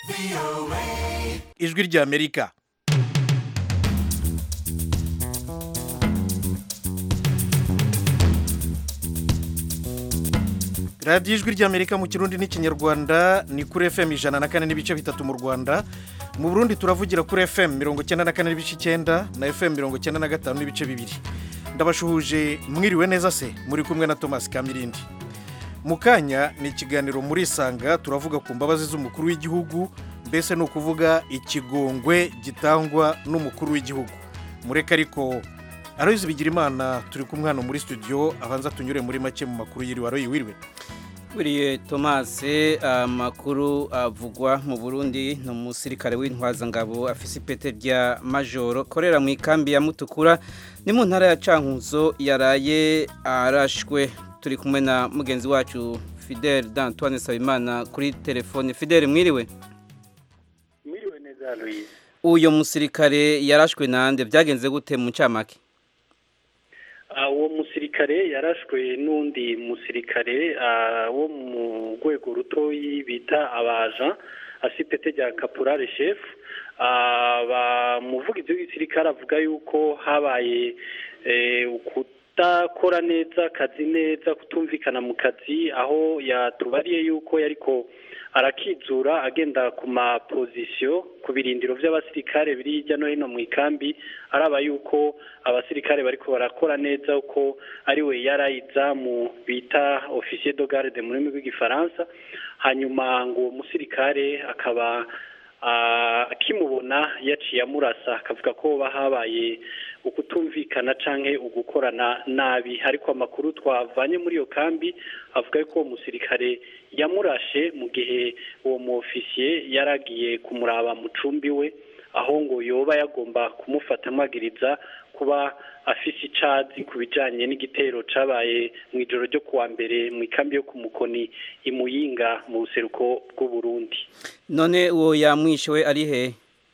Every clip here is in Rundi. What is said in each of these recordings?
ijwi ry'amerika radiyo ijwi ry'amerika mu kirundi n'ikinyarwanda ni kuri fm ijana na kane n'ibice bitatu mu rwanda mu burundi turavugira kuri fm mirongo icyenda na kane n'ibice icyenda na fm mirongo icyenda na gatanu n'ibice bibiri ndabashuhuje mwiriwe neza se muri kumwe na thomas kamirindi mu kanya ni ikiganiro muri isanga turavuga ku mbabazi z'umukuru w'igihugu mbese ni ukuvuga ikigongwe gitangwa n'umukuru w'igihugu mureke ariko aroyizi bigira imana turi kumwe hano muri studio abanza tunyure muri make mu makuru yiriwe aroyi wiriwe buriye tomase amakuru avugwa mu burundi ni umusirikare w'intwazangabo afise ipete rya majoro korera mu ikambi ya mutukura ni mu ntara ya cankuzo yaraye arashwe turi kumwe na mugenzi wacu fidele d'antoine sabimana kuri telefone fidele mwiriwe mwiriwe neza aloyize uyo musirikare yarashwe nande byagenze gute mu ncamake uwo musirikare yarashwe n'undi musirikare wo mu rwego rutoyi bita abaja asipete rya kapurare shefu umuvugizi w'igisirikare avuga yuko habaye kudakora neza akazi neza kutumvikana mu kazi aho yatubariye yuko yariko arakizura agenda ku mapozisiyo ku birindiro by'abasirikare biri hirya no hino mu ikambi araba yuko abasirikare bariko barakora neza uko ari we yarayizamu bita ofisiye do garde mu rurimi rw'igifaransa hanyuma ngo uwo musirikare akaba akimubona yaciye amurasa akavuga ko habaye ukutumvikana canke ugukorana nabi ariko amakuru twavanye muri iyo kambi avuga ko uwo musirikare yamurashe mu gihe uwo mu ofisiye yaragiye kumuraba mu cumbi we aho ngo yoba yagomba kumufata amagiriza kuba afise icazi ku bijanye n'igitero cabaye mu ijoro ryo kuwa mbere mu ikambi yo ku mukoni imuyinga mu buseruko bw'uburundi none uwo yamwishe we ari he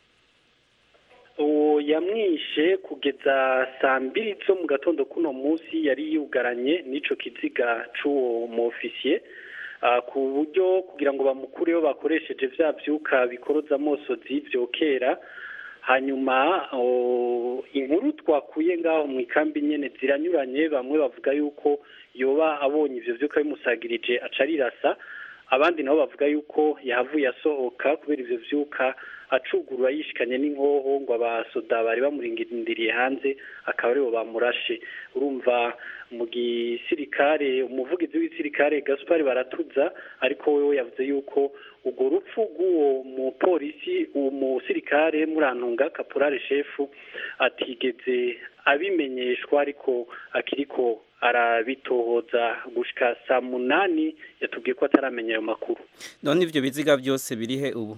uwo yamwishe kugeza saa mbiri zo mu gatondo k'uno munsi yari yugaranye n'ico kiziga c'uwo mu ofisiye ku buryo kugira ngo bamukureho bakoresheje vya vyuka bikoroza amosozi vyokera hanyuma inkuru twakuye ngaho mu ikambi nyene ziranyuranye bamwe bavuga yuko yoba abonye ivyo vyuka bimusagirije aca arirasa abandi nabo bavuga yuko yahavuye asohoka kubera ivyo vyuka acugurura yishikanye n'inkoho ngo abasoda bari bamurindiriye hanze akaba aribo bamurashe urumva mu gisirikare umuvugizi w'igisirikare gaspari baratuza ariko wewe yavuze yuko urwo rupfu rw'uwo mupolisi uwo musirikare murantunga kapurare shefu atigeze abimenyeshwa ariko akiriko arabitohoza gushika saa munani yatubwiye ko ataramenya ayo makuru none ivyo biziga byose birihe ubu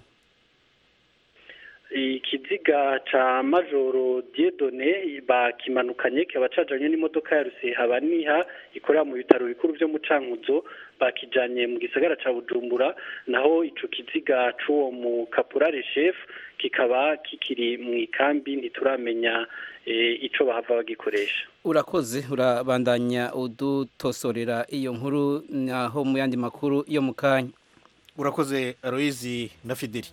ikiziga ca majoro diedone bakimanukanye kikaba cajanye n'imodoka ya rusehabaniha ikorera mu bitaro bikuru vyo mu cankuzo bakijanye mu gisagara ca bujumbura naho ico kiziga c'uwo mu kapurare chef kikaba kikiri mu ikambi ntituramenya ico bahava bagikoresha urakoze urabandanya udutosorera iyo nkuru naho mu yandi makuru yo mu kanya urakoze aroyizi na fideli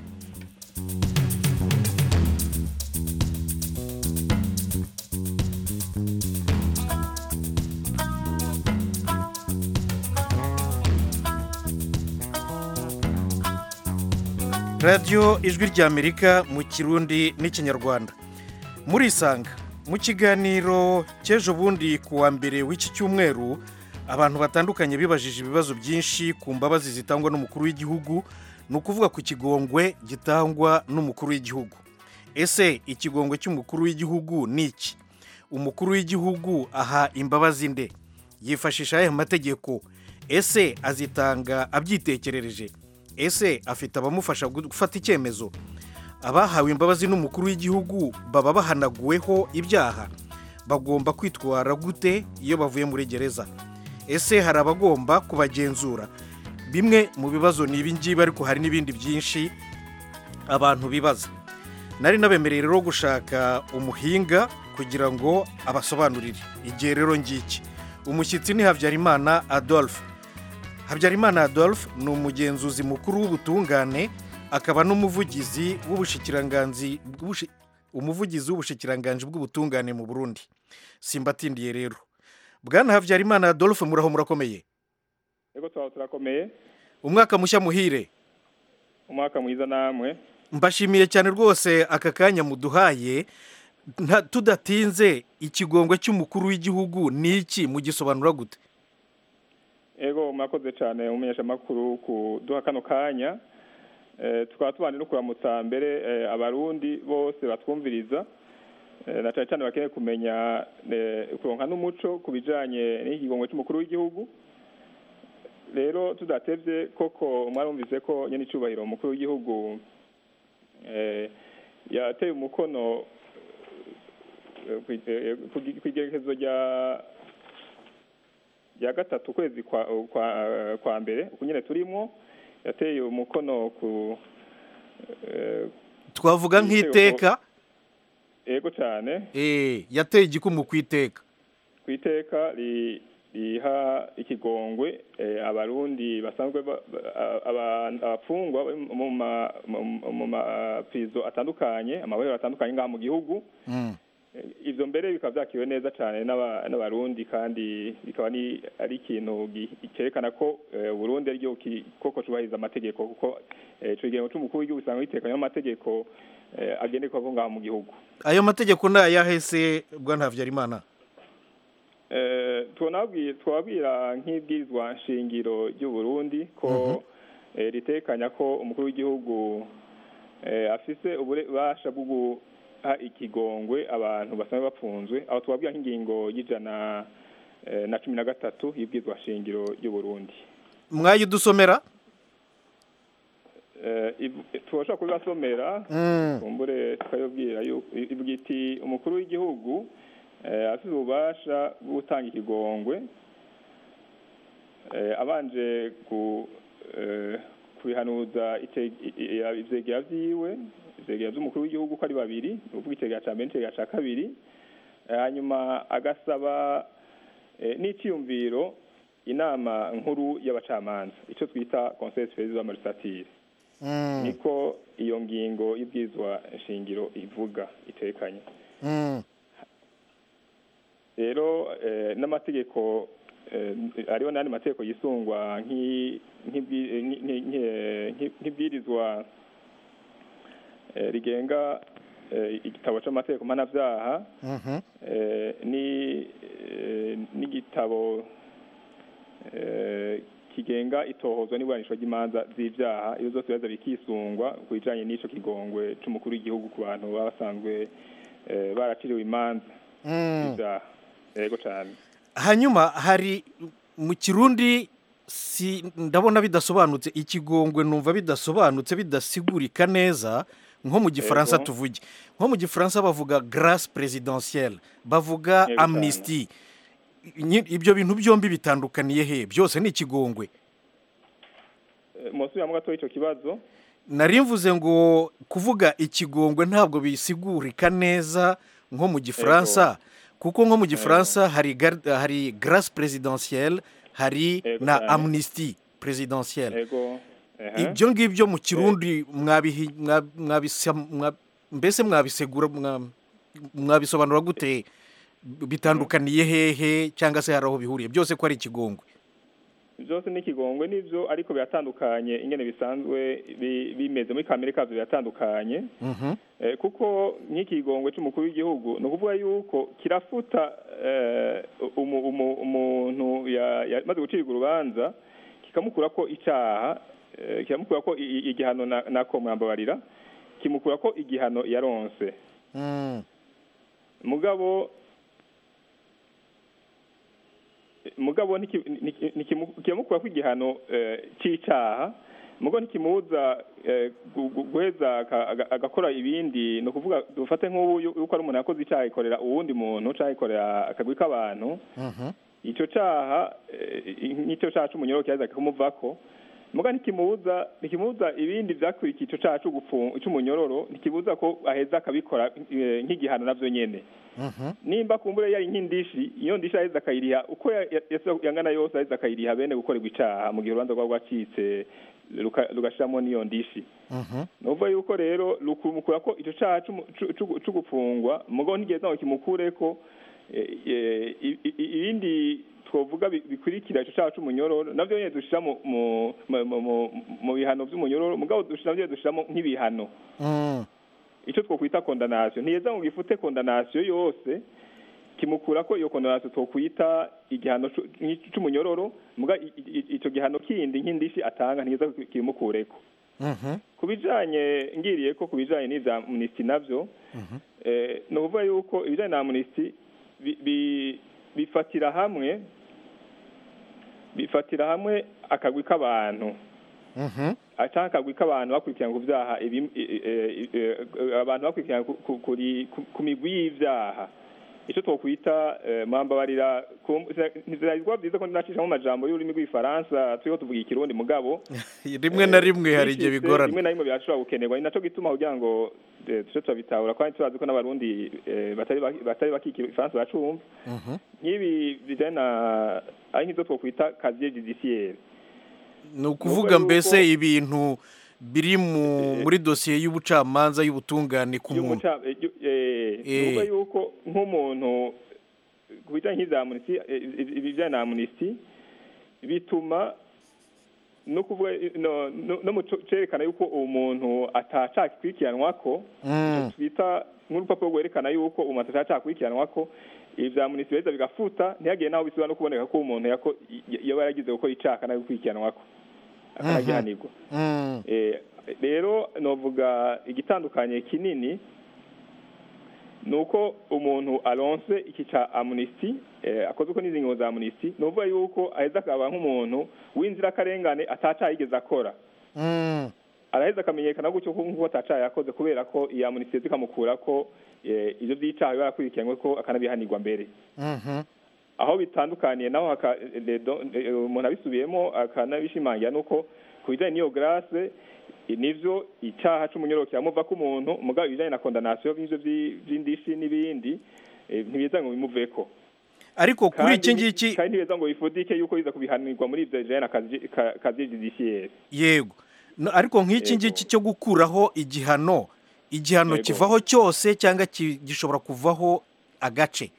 radiyo ijwi ry'amerika mu kirundi n'ikinyarwanda murisanga mu kiganiro cy'ejo bundi ku wa mbere w'iki cyumweru abantu batandukanye bibajije ibibazo byinshi ku mbabazi zitangwa n'umukuru w'igihugu ni ukuvuga ku kigongwe gitangwa n'umukuru w'igihugu ese ikigongwe cy'umukuru w'igihugu ni iki umukuru w'igihugu aha imbabazi nde yifashisha aya mategeko ese azitanga abyitekerereje ese afite abamufasha gufata icyemezo abahawe imbabazi n'umukuru w'igihugu baba bahanaguweho ibyaha bagomba kwitwara gute iyo bavuye muri gereza ese hari abagomba kubagenzura bimwe mu bibazo ni ibingibi ariko hari n'ibindi byinshi abantu bibaza nari nabemereye rero gushaka umuhinga kugira ngo abasobanurire igihe rero ngiki umushyitsi ni habyarimana adolphe habyarimana adolphe ni umugenzuzi mukuru w'ubutungane akaba n'umuvugizi w'ubushikiranganzi bw'ubushi- umuvugizi w'ubushikiranganji bw'ubutungane mu burundi simbatindiye rero bwana habyarimana adolphe muraho murakomeye Ego twaho turakomeye umwaka mushya muhire umwaka mwiza namwe mbashimiye cyane rwose aka kanya muduhaye nta- tudatinze ikigongwe cy'umukuru w'igihugu ni iki mugisobanura gute ego murakoze cyane umumenyeshamakuru kuduha kano kanya Eh, tukaba tubanje no kuramutsa mbere eh, abarundi bose batwumviriza Eh, na cyane cyane bakeneye kumenya eh, kuronka n'umuco ku bijanye n'ikigongwe cy'umukuru w'igihugu rero tudatevye koko mwarumvise ko nyene icubahiro umukuru w'igihugu eh, yateye umukono eh, kwi- eh, ku- kw'igerekezo rya rya gatatu ukwezi kwa kwa, kwa mbere uku nyene turimwo yateye umukono ku eh, twavuga Igitego. nk'iteka ego cyane eh, yateye igikumu ku iteka ku iteka ri- riha ikigongwe eh, abarundi basanzwe ba- ba- aba- abafungwa bari mu ma- mu- mu maprizo atandukanye amabohero atandukanye ngaha mu gihugu Mm. Eh, ivyo mbere bikaba vyakiriwe neza cane n'aba- n'abarundi kandi bikaba ni ari ikintu gi- cerekana ko eh, uburundi aryo ki- koko cubahiriza amategeko kuko eh, ico kigengo c'umukuru w'igihugu usanga gitekanye n'amategeko eh, agenderwako ngaha mu gihugu ayo mategeko ni ayahese bwana habyarimana Eh, twonabwi- twabwira nk'ibwirizwa nshingiro ry'u Burundi ko eh, ritekanya ko umukuru w'igihugu eh, afise ububasha bwo guha ikigongwe abantu basanzwe bapfunzwe aho twabwira nk'ingingo y'ijana eh, na cumi na gatatu y'ibwirizwa nshingiro ry'u Burundi mwayidusomera Eh, iv- tubasha kubibasomera Mm. kumbure tukayobwira yuko ivuga iti umukuru w'igihugu eh, afite ububasha bwo gutanga ikigongwe eh, abanje ku eh, kubihanuza ite- i- i- ivyegera vyiwe ivyegera vy'umukuru w'igihugu ko ari babiri ni ukuvuga itegera ca mbere n'itegera ca kabiri Eh, hanyuma agasaba eh, n'iciyumviro inama nkuru y'abacamanza ico twita conseil superieur de la magistrature Mm. niko iyo ngingo y'ibwizwa nshingiro ivuga itekanye Mm. rero eh, n'amategeko eh, ariho n'andi mategeko yisungwa nk'i- nk'ibwi- nki- nki- nki- nki- nk'ibwirizwa eh, rigenga eh, igitabo c'amategeko mpanavyaha Mhm. eh, ni eh, n'igitabo eh, kigenga itohozwa n'iburanisho ry'imanza z'ivyaha iyo zose bibaza bikisungwa ku bijanye n'ico kigongwe c'umukuru w'igihugu ku bantu baba basanzwe eh, baraciriwe imanza Mm. z'ivyaha yego cane hanyuma hari mu kirundi si ndabona bidasobanutse ikigongwe numva bidasobanutse bidasigurika neza nko mu gifaransa Yego. tuvuge nko mu gifaransa bavuga grâce présidentielle bavuga Yego amnesty Nyi- ibyo bintu byombi bitandukaniye he byose ni ikigongwe Eh, mwosubiramo gatoya ico kibazo nari mvuze ngo kuvuga ikigongwe ntabwo bisigurika neza nko mu gifaransa kuko nko mu gifaransa hari gar- hari grâce présidentielle hari Yego na cyane. amnesty présidentielle yego ehe. ibyo ngibyo mu kirundi mwabihi- mwa- mwabisa- mwa- mbese mwabisegura mwa- mwabisobanura gute bitandukaniye hehe cyangwa se hari aho bihuriye byose ko ari ikigongwe byose ni ikigongwe nivyo ariko biratandukanye ingene bisanzwe bi- bimeze muri kamere kavyo biratandukanye Mhm. Eh, kuko nk'ikigongwe c'umukuru w'igihugu ni ukuvuga yuko kirafuta eh, umu- umu- umuntu ya- yamaze gucirwa urubanza kikamukura ko icaha eh, kikamukura ko i- i- igihano na- nako mwambabarira kimukura ko igihano yaronse Mm. mugabo mugabo niki- niki- nikimu- kiramukura ko igihano eh, c'icaha mugo ntikimubuza eh, gu- gu- guheza aka- aga- agakora ibindi ni ukuvuga dufate nk'ubu yu- yuko ari umuntu yakoze icaha ikorera uwundi muntu canke ikorera akagwi k'abantu Mhm. ico caha eh, nk'ico caha c'umunyoro kiraheza kikamuvako muga ntikimubuza ntikimubuza ibindi vyakurikiye ico caha c'ugupfu- c'umunyororo ntikibuza ko aheza akabikora eh, nk'igihano navyo nyene Mhm. nimba kumbure yari nk'indishi iyo ndishi aheza akayiriha uko ya- ya- yasa- yangana yose aheza akayiriha bene gukorerwa icaha mu gihe urubanza rwaba rwacitse ruka- rugashiramo n'iyo ndishi Mhm. nuvuga yuko rero rukumukura ko ico caha c'umu- c'u- c'u- c'u gupfungwa mugabo ntigeze ngo kimukureko eh, eh, i- i- i- ibindi twovuga bi- bikurikira ico caha c'umunyororo navyo nyene dushira mu mu- mu- mu- mu- mu bihano vy'umunyororo mugabo dushira navyo dushiramo nk'ibihano Mm. icyo twokwita kondanasiyo ntiyeza ngo gifute kondanasiyo yose kimukura ko iyo kondanasiyo twokwita igihano cu- nk'ic- c'umunyororo muga i- i- i- ico gihano kindi nk'indishi atanga ntiyeza kimukureko Mhm. ku bijanye ngiriye ko ku bijanye n'ivya amnesty navyo eh, ni ukuvuga yuko ibijanye na amnesty bi- bi- bifatira hamwe bifatira hamwe akagwi k'abantu Mhm. canke akagwi k'abantu bakurikirana ku vyaha ibi- i- i- i- abantu bakurikirana ku- ku- kuri- ku- ku migwi y'ivyaha ico twokwita eh, mwambabarira ku- ntibiragwa vyiza ko ndinacishamo amajambo y'ururimi rw'igifaransa turiho tuvuga ikirundi mugabo rimwe na rimwe hari igihe bishitse, bigorana rimwe na rimwe birashobora gukenerwa ni naco gituma kugira ngo eh, tuce turabitahura kandi turazi ko n'abarundi eh, batari baki- batari bakikira ifaransa bacumva Mhm. nk'ibi bijanye na ari nk'izo twokwita kaziye judiciaire ni ukuvuga yuko- mbese ibintu biri mu muri dosiye y'ubucamanza y'ubutungane ku muntu y'umuca eh, yu- eh, Eh. ni ukuvuga yuko nk'umuntu ku bijanye nk'iza amnesty eh, ibijanye na amnesty bituma no kuvuga no, no, no mu co- cerekana yuko uwo muntu atacakikurikiranwako Mm. twita nk'urupapuro rwerekana yuko umuntu atacakikurikiranwako ivya amnesty biheza bigafuta ntihagire naho bisubira no kuboneka ko umuntu yako y- yaba yaragize gukora icaha nawe gukurikiranwako akanagihanirwa Mm. Eh, rero novuga igitandukanye kinini ni uko umuntu aronse iki ca amnesty eh, akoze uko n'izi ngingo za amnesty ni ukuvuga yuko aheza akaba nk'umuntu w'inzirakarengane atacaha yigeze akora Mm. araheza akamenyekana gutyo ko nk'uko atacaha yakoze kubera ko iyi amnesty zikamukura ko eh, ivyo vy'icaha biba yakurikiranywe ko akanabihanirwa mbere Mhm. aho bitandukaniye naho haka- eh, do- eh, umuntu abisubiyemo akanabishimangira nuko ku bijanye n'iyo grâce eh, nivyo icaha c'umunyoro kiramuva ko umuntu mugabo ibijanye na condamnation y'ivyo vyi- vy'indishi n'ibindi eh, ntibiza ngo bimuveko ariko kuri iki Kandi- ngiki kandi ntibiza ngo bifudike yuko biza kubihanirwa muri ivyo bijanye na kazi- ka- kazi judiciaire yego No, ariko nk'iki Yego. ngiki cyo gukuraho igihano igihano Yego. kivaho cyose cyangwa ki- gishobora kuvaho agace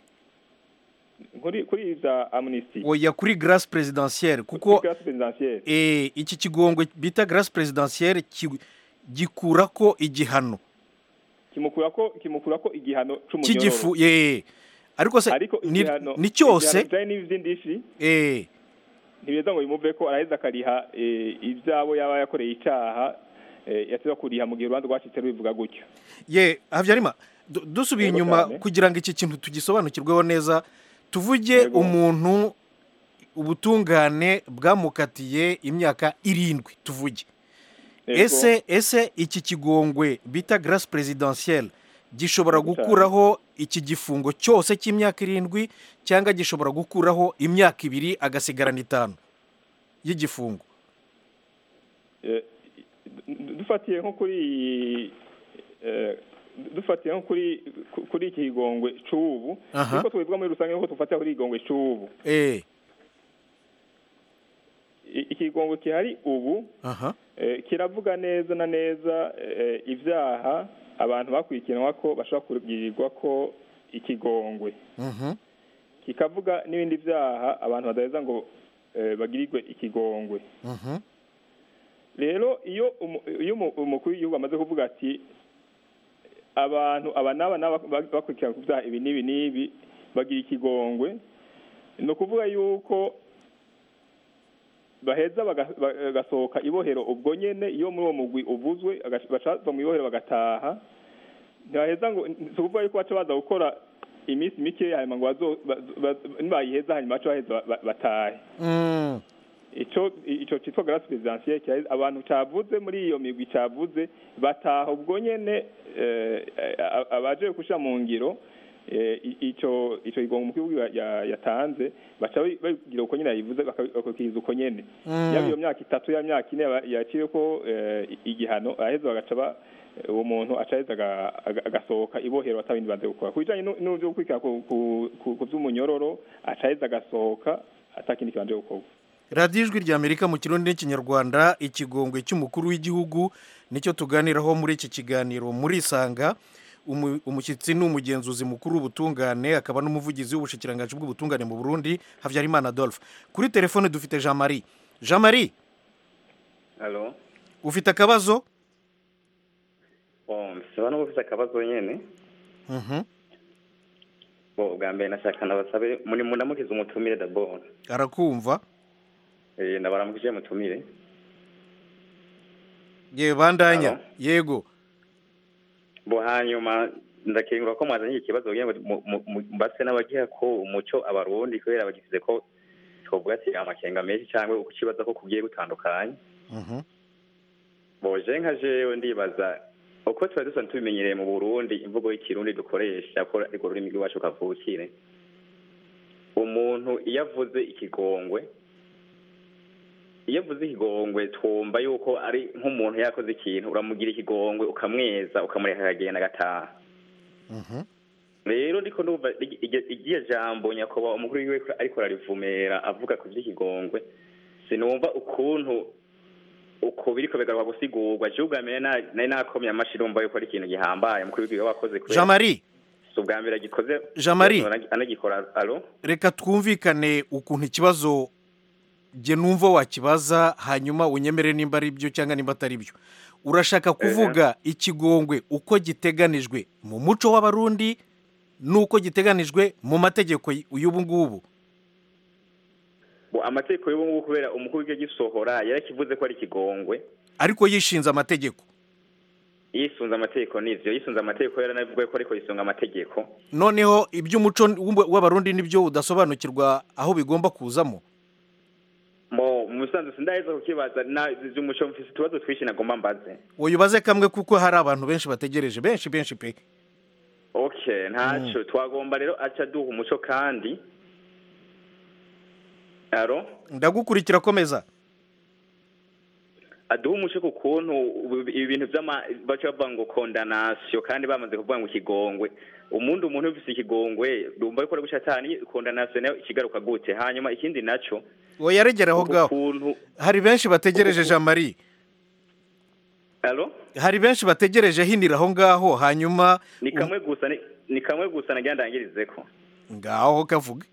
kuri kuri ivya amnesty oya kuri grâce présidentielle kuko kuri grâce présidentielle eh, iki kigongwe bita grâce présidentielle ki- gikura ko igihano kimukura ko kimukura ko igihano c'umunyororo cy'igifu eh, ariko se ariko ni, igihano ni cyose igihano bijanye n'ivy'indishi eh, ntibeza ngo bimuve ko araheza akariha eh, ivyabo yaba yakoreye icaha eh, yateza kuriha mu gihe urubanza rwacitse rubivuga gutyo ye habyarima du- dusubiye Yego inyuma cyane. kugira ngo iki kintu tugisobanukirweho neza tuvuge Yego. umuntu ubutungane bwamukatiye imyaka irindwi tuvuge Yego. ese ese iki kigongwe bita grâce présidentielle gishobora Yego cyane. gukuraho iki gifungo cyose cy'imyaka irindwi cyangwa gishobora gukuraho imyaka ibiri agasigarana itanu y'igifungo Eh, du- dufatiye nko kuri iyi, eh, dufatiye nko kuri ku- kuri iki kigongwe c'ubu Aha. niko tubivuga muri rusange nkuko tufatira kuri igongwe c'ubu eh I- ikigongwe kihari ubu aha eh, kiravuga neza na neza eh, ivyaha abantu bakurikiranwa ko bashobora kugirirwa ko ikigongwe mhm kikavuga n'ibindi vyaha abantu badaheza ngo eh, bagirirwe ikigongwe mhm rero iyo umu- iyo umu- umukuru w'igihugu amaze kuvuga ati abantu aba n'aba n'aba ba- bakurikirana ku byaha ibi n'ibi n'ibi bagira ikigongwe ni ukuvuga yuko baheza baga- ba- bagasohoka ibohero ubwo nyene iyo muri uwo mugwi uvuzwe agaca- baca bava mu ibohero bagataha ntibaheza ngo si ukuvuga yuko baca baza gukora iminsi mikeya hanyuma ngo bazo- ba- ba- nibayiheza hanyuma baca baheza ba- ba- batahe mm ico ico citwa grâce présidentielle cya- abantu cavuze muri iyo migwi cavuze bataha ubwo nyene eh, a- abaje kushira mu ngiro eh, i- ico ico igongo umukuru w'igihugu ya- yatanze baca babi- babigira uko nyene yabivuze baka- bakabikiriza uko nyene Mm. yaba iyo myaka itatu ya myaka ine yaba- yaciyeko eh, i- igihano aheza bagaca ba uwo muntu aca aheza aga- aga- agasohoka ibohero atabindi banze gukora ku bijanye nu- n'uvyo gukurikira ku- ku- ku ku vy'umunyororo aca aheza agasohoka atakindi kibanje gukorwa radiyo ijwi rya amerika mu kirundi n'ikinyarwanda ikigongwe cy'umukuru w'igihugu nicyo tuganiraho muri iki kiganiro muri isanga Umu- umushyitsi ni umugenzuzi mukuru w'ubutungane akaba n'umuvugizi w'ubushikiranganji bw'ubutungane mu burundi habyarimana adolphe kuri telefone dufite jean marie jean marie Halo. ufite akabazo Bon, saba no gufite akabazo nyene. Mhm. Bo bwa mbere nashaka nabasabe muri mundamukiza umutumire d'abord. arakumva Eh ndabaramukije mutumire. ye bandanya Alo? yego Bo hanyuma ndakengura ko mwazanye iki kibazo kugira ngo mu- mu- mu- mbase n'abagiha ko umuco abarundi kubera bagize ko twovuga ati amakenga menshi cyangwa ukukibaza ko kugiye gutandukanye. Mhm. boje nka jewe ndibaza uko tuba dusanzwe tubimenyereye mu burundi imvugo y'ikirundi dukoresha ko ariko ururimi rw'iwacu kavukire umuntu iyo avuze ikigongwe iyo avuze ikigongwe twumva yuko ari nk'umuntu yakoze ikintu uramugira ikigongwe ukamweza ukamureka akagenda agataha Mhm. rero ndiko ndumva igi- igi- igiye jambo nyakubahwa umukuru w'igihugu ariko ararivumera avuga ku vy'ikigongwe sinumva ukuntu uko biriko bigaruka gusigurwa je ubwa mbere na- nari nakomye amashi urumva yuko ari ikintu gihambaye umukuru w'igihugu wakoze jean marie si ubwa mbere agikoze Jean Marie. anagikora alo reka twumvikane ukuntu ikibazo jye numva wakibaza hanyuma unyemere nimba ari byo cyangwa nimba atari byo urashaka kuvuga ikigongwe uko giteganijwe mu muco w'abarundi n'uko giteganijwe mu mategeko y'ubu ngubu Bo, amategeko y'ubu ngubu kubera umukuru w'igihugu agisohora yarakivuze ko ari ikigongwe ariko yishinze amategeko yisunze amategeko n'ivyo yisunze amategeko yaranavuga ko ariko yisunga amategeko noneho iby'umuco w'u- w'abarundi nibyo udasobanukirwa aho bigomba kuzamo mo mu busanzwe sindaheza kukibaza na umuco mfise utubazo twinshi nagomba mbaze uyibaze kamwe kuko hari abantu benshi bategereje benshi benshi pe okay ntaco twagomba rero aca duha umuco kandi aro ndagukurikira komeza aduha umuco ku kuntu ubu- ibi bintu vy'ama baca bavuga ngo kondanasiyo kandi bamaze kuvuga ngo ikigongwe umundi umuntu ufise ikigongwe ndumva yuko ari guca atani kondanasiyo nayo ikigaruka gute hanyuma ikindi naco oya yaregera aho ngaho ukuntu hari benshi bategereje jean marie alo hari benshi bategereje hinira aho ngaho hanyuma ni kamwe gusa ni- ni kamwe gusa nagira ndangirizeko ngaho kavuga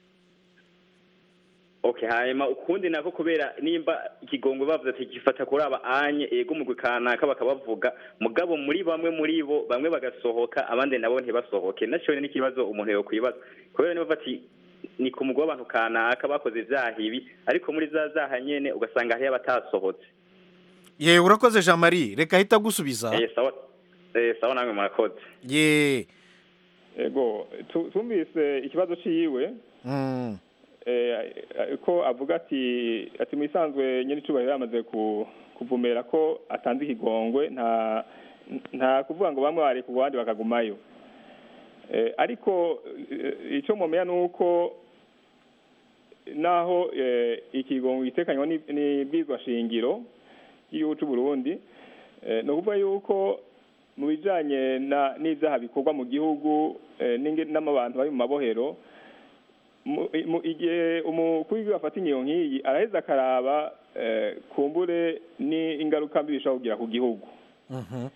okay hanyuma ukundi nako kubera nimba ikigongwe bavuze ati gifata kuri aba anye ego umugwi kanaka bakabavuga mugabo muri bamwe muri bo bamwe bagasohoka abandi nabo ntibasohoke naco ni ikibazo umuntu yokwibaza kubera niba ati ni ku mugwi w'abantu kanaka bakoze ivyaha ibi ariko muri za zaha nyene ugasanga hariyo abatasohotse ye urakoze jean marie reka ahita agusubiza eh sawa eh sawa namwe murakoze ye ego tu- tumvise ikibazo ciwe Mm. eh, ko avuga ati ati mu isanzwe nyine icubahiro yamaze ku- kuvumera ko atanze ikigongwe nta nta kuvuga ngo bamwe bari ku bandi bakagumayo eh, ariko eh, icyo mumenya ni uko naho eh, ikigongwe gitekanywa ni- n'ibwizwa shingiro y'igihugu c'u Burundi eh, ni ukuvuga yuko mu bijanye na n'ivyaha bikorwa mu gihugu eh, n'inge- n'amabantu bari mu mabohero mu- mu- igihe umukuru w'igihugu afata ingingo nk'iyi araheza akaraba eh, kumbure n'ingaruka mbi bishobora kugira ku gihugu Mhm.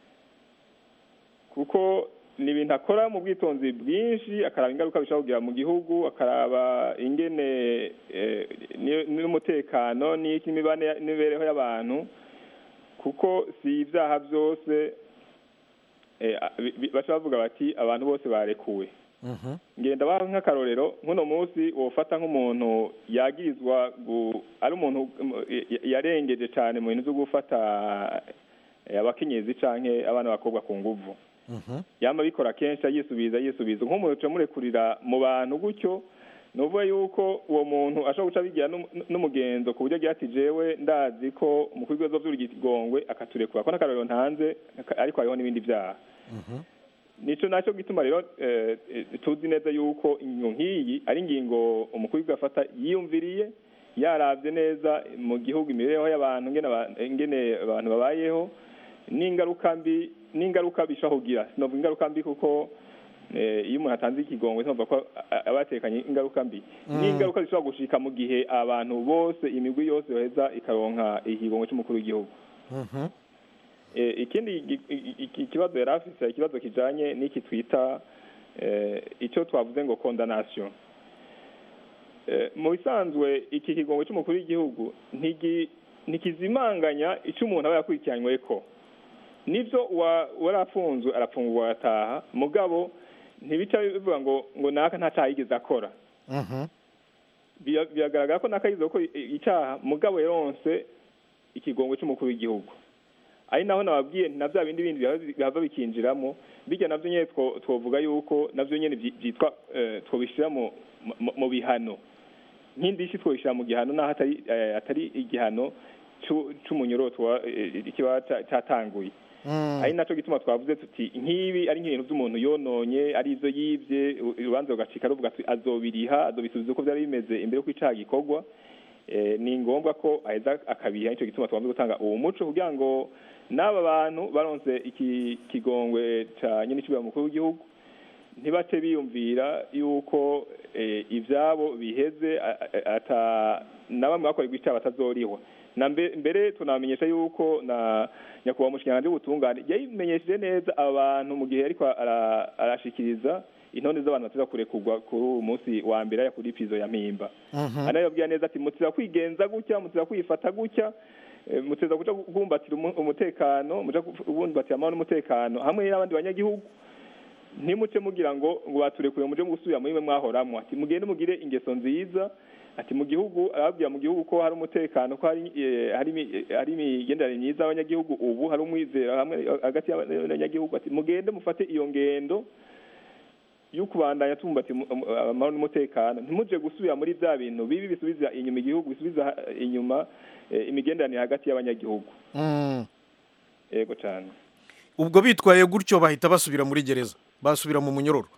kuko ni ibintu akora mu bwitonzi bwinshi akaraba ingaruka bishobora kugira mu gihugu akaraba ingene eh, ni- n'umutekano n'iki n'imibane- n'imibereho y'abantu kuko si ibyaha byose eh, bi- bi- baca bavuga bati abantu bose barekuwe Mhm. ngenda baha nk'akarorero nk'uno munsi wofata nk'umuntu yagirizwa gu- ari umuntu um, ya- yarengeje cyane mu bintu byo gufata eh, abakenyezi canke abana b'abakobwa ku nguvu Mhm. yama bikora kenshi yisubiza yisubiza nk'umuntu uca murekurira mu bantu gutyo ni ukuvuga yuko uwo muntu ashobora guca bigira n'um- n'umugenzo ku buryo agira ati jewe ndazi ko umukuru w'ibibazo by'urugigongwe akaturekura ko n'akarorero ntanze ariko hariho n'ibindi byaha Mhm. nico nacyo gituma rero eh, eh, tuzi neza yuko ingingo nk'iyi ari ingingo umukuru w'igihugu afata yiyumviriye yaravye neza mu gihugu imibereho y'abantu ngene aba- ngene abantu babayeho n'ingaruka mbi n'ingaruka bishobora kugira sinovuga ingaruka mbi kuko eh, iyo umuntu atanze ikigongwe tumva ko a- aba yatekanye ingaruka mbi n'ingaruka zishobora gushika mu gihe abantu bose imigwi yose yoheza ikaronka ikigongwe c'umukuru w'igihugu Mhm. Eh, ikindi gi- i- i- ikibazo yari afise ikibazo kijanye n'iki twita eh, ico twavuze ngo condamnation Eh, mu bisanzwe iki kigongwe c'umukuru w'igihugu ntigi- ntikizimanganya ico umuntu aba yakurikiranyweko nivyo wa- warafunzwe arafungurwa agataha mugabo ntibica bivuga ngo ngo naka nta caha yigeze akora Mhm. Bira- biragaragara ko nakayize ko icyaha mugabo yaronse ikigongwe c'umukuru w'igihugu ari naho nababwiye nti na bya bindi bindi bihava- bihava bikinjiramo bijya navyo nyene two- twovuga yuko navyo nyene vyi- vyitwa eh, twobishira mu mu- mu bihano nk'indishyi twobishira mu gihano naho atari eh, atari igihano c'u- c'umunyororo wa- eh, kiba ca- catanguye Mm. ari naco gituma twavuze tuti nk'ibi ari nk'ibintu by'umuntu yononye ari ivyo yivye u- urubanza rugacika ruvuga ati azobiriha azobisubiza uko vyari bimeze imbere yuko icaha gikorwa eh, ni ngombwa ko aheza akabiha nico gituma twamaze gutanga uwo muco kugira ngo n'aba bantu baronse iki kigongwe ca nyene icubahiro mukuru w'igihugu ntibace biyumvira yuko eh, ivyabo biheze a- a- ata na bamwe bakorerwa icaha batazorihwa na mbe- mbere tunamenyesha yuko na nyakubahwa umushikiranganji w'ubutungane yabimenyesheje neza aba bantu mu gihe ariko ara- arashikiriza intonde z'abantu bateza kurekurwa kuri uyu munsi wa mbere aya kuri pizo ya mpimba Mhm. anayabwira neza ati mutiza kwigenza gutya mutiza kwifata gutya eh, mutiza kuja kubumbatira umu- umutekano muja kubumbatira amahoro n'umutekano hamwe n'abandi banyagihugu ntimuce mugira ngo ngo baturekuye muje mu gusubira muri mwe mwahoramwo ati mugende mugire ingeso nziza ati mu gihugu arababwira mu gihugu ko hari umutekano ko hari eh, hari imi- eh, hari imigenderanire myiza y'abanyagihugu ubu hari umwizero hamwe hagati y'abanyagihugu ati mugende mufate iyo ngendo y'ukubandanya tumbati amahoro n'umutekano ntimuje gusubira muri bya bintu bibi bisubiza inyuma igihugu bisubiza ha- inyuma eh, imigenderanire hagati y'abanyagihugu Mm. yego cyane ubwo bitwaye gutyo bahita basubira muri gereza basubira mu munyororo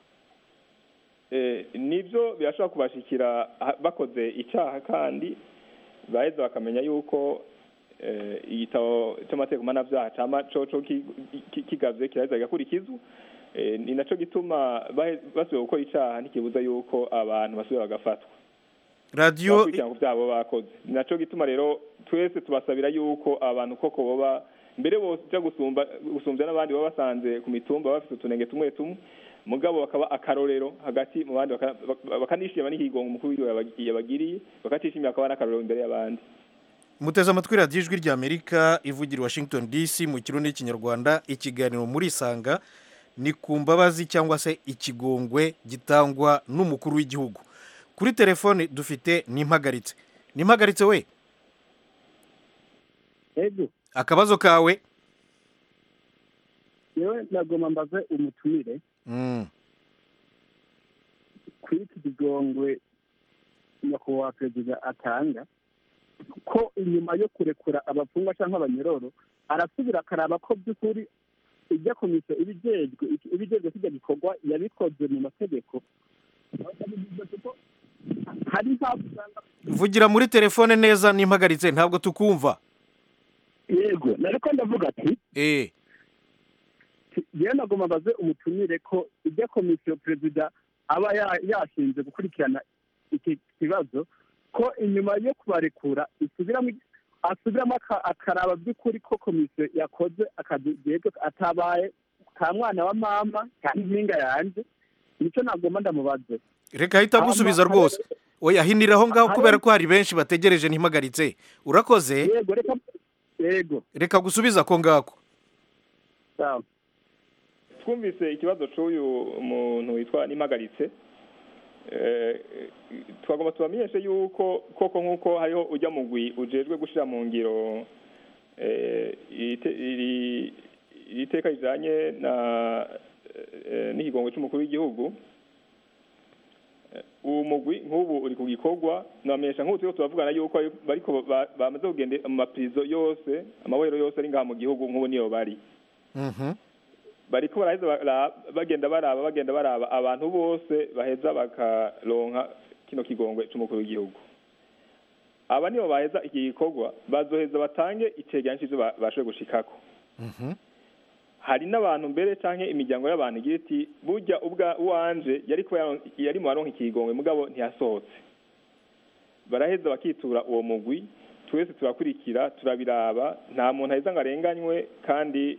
Eh, nibyo birashobora kubashikira ha- bakoze icyaha kandi baheza bakamenya yuko eh, igitabo cy'amategeko mpanabyaha cama coco ki- ki- kigavye kiraheza kigakurikizwa Eh, ni naco gituma bahe- basubiye gukora icaha ntikibuza yuko abantu basubira bagafatwa radiyo bakurikirana ku byabo bakoze ni naco gituma rero twese tubasabira yuko abantu koko boba mbere boja gusumba gusumbya n'abandi baba basanze ku mitumba bafite utunenge tumwe tumwe mugabo bakaba akarorero hagati mu bandi baka- baka- bakanishima n'ihigongo umukuru w'igihugu yabag- yabagiriye bakatishimira bakaba n'akarorero imbere y'abandi muteze amatwi radiyo ijwi ry'amerika ivugira i washington dc mu kirundi n'ikinyarwanda ikiganiro muri isanga ni ku mbabazi cyangwa se ikigongwe gitangwa n'umukuru w'igihugu kuri telefone dufite n'impagaritse n'impagaritse we ego akabazo kawe yewe nagomba mbaze umutumire Mm. kuri iki kigongwe nyakubahwa perezida atanga ko inyuma yo kurekura abafungwa cyangwa abanyororo arasubira akaraba ko by'ukuri ijya komisiyo ibijejwe ibijejwe kijya gikorwa yabikoze mu mategeko hari impamvu usanga vugira muri telefone neza n'impagaritse ntabwo tukumva yego nariko ndavuga ati eh yewe nagomba mbaze umutumire ko ijya komisiyo perezida aba ya- yashinze gukurikirana iki kibazo ko inyuma yo kubarekura isubiramo asubiramo aka- akaraba by'ukuri ko komisiyo yakoze akazi yego atabaye ka mwana wa mama cyangwa impinga yanjye nicyo nagomba ndamubaze reka ahita agusubiza Hama- rwose oya hinira aho ngaho Hari- kubera ko hari benshi bategereje ntimpagaritse urakoze yego reka yego reka gusubiza ako ngako sawa twumvise ikibazo c'uyu muntu witwa nimagaritse eh, twagomba tubamenyeshe yuko koko nk'uko hariho ujya mugwi ujejwe gushira mu ngiro eh, ite- iri iri teka rijanye na eh, n'ikigongwe c'umukuru w'igihugu Eh, uwo mugwi nk'ubu uri ku gikorwa namenyesha nk'ubu turiko turavugana yuko bariko ba- bamaze kugenda mu mapirizo yose amabohero yose ari ngaha mu gihugu nk'ubu niyo bari Mhm. bariko baraheza bara- bagenda baraba bagenda baraba abantu bose baheza bakaronka kino kigongwe c'umukuru w'igihugu aba nibo baheza iki gikorwa bazoheza batange icegeranyo c'ivyo ba- bashoboye gushikako Mhm. hari n'abantu mbere canke imiryango y'abantu igira iti burya ubwa uwanje yari kuba yaron- yari mu baronka ikigongwe mugabo ntiyasohotse baraheza bakitura uwo mugwi twese turakurikira turabiraba nta muntu aheza ngo arenganywe kandi